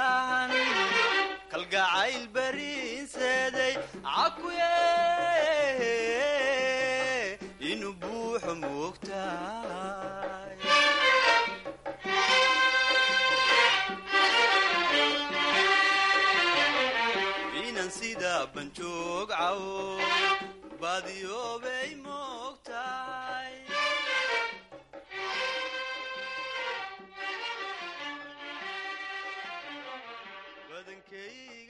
waayan kalgacayl bariinseeday cakuye banjoog cawo baadiyoobay moogtahay badankayga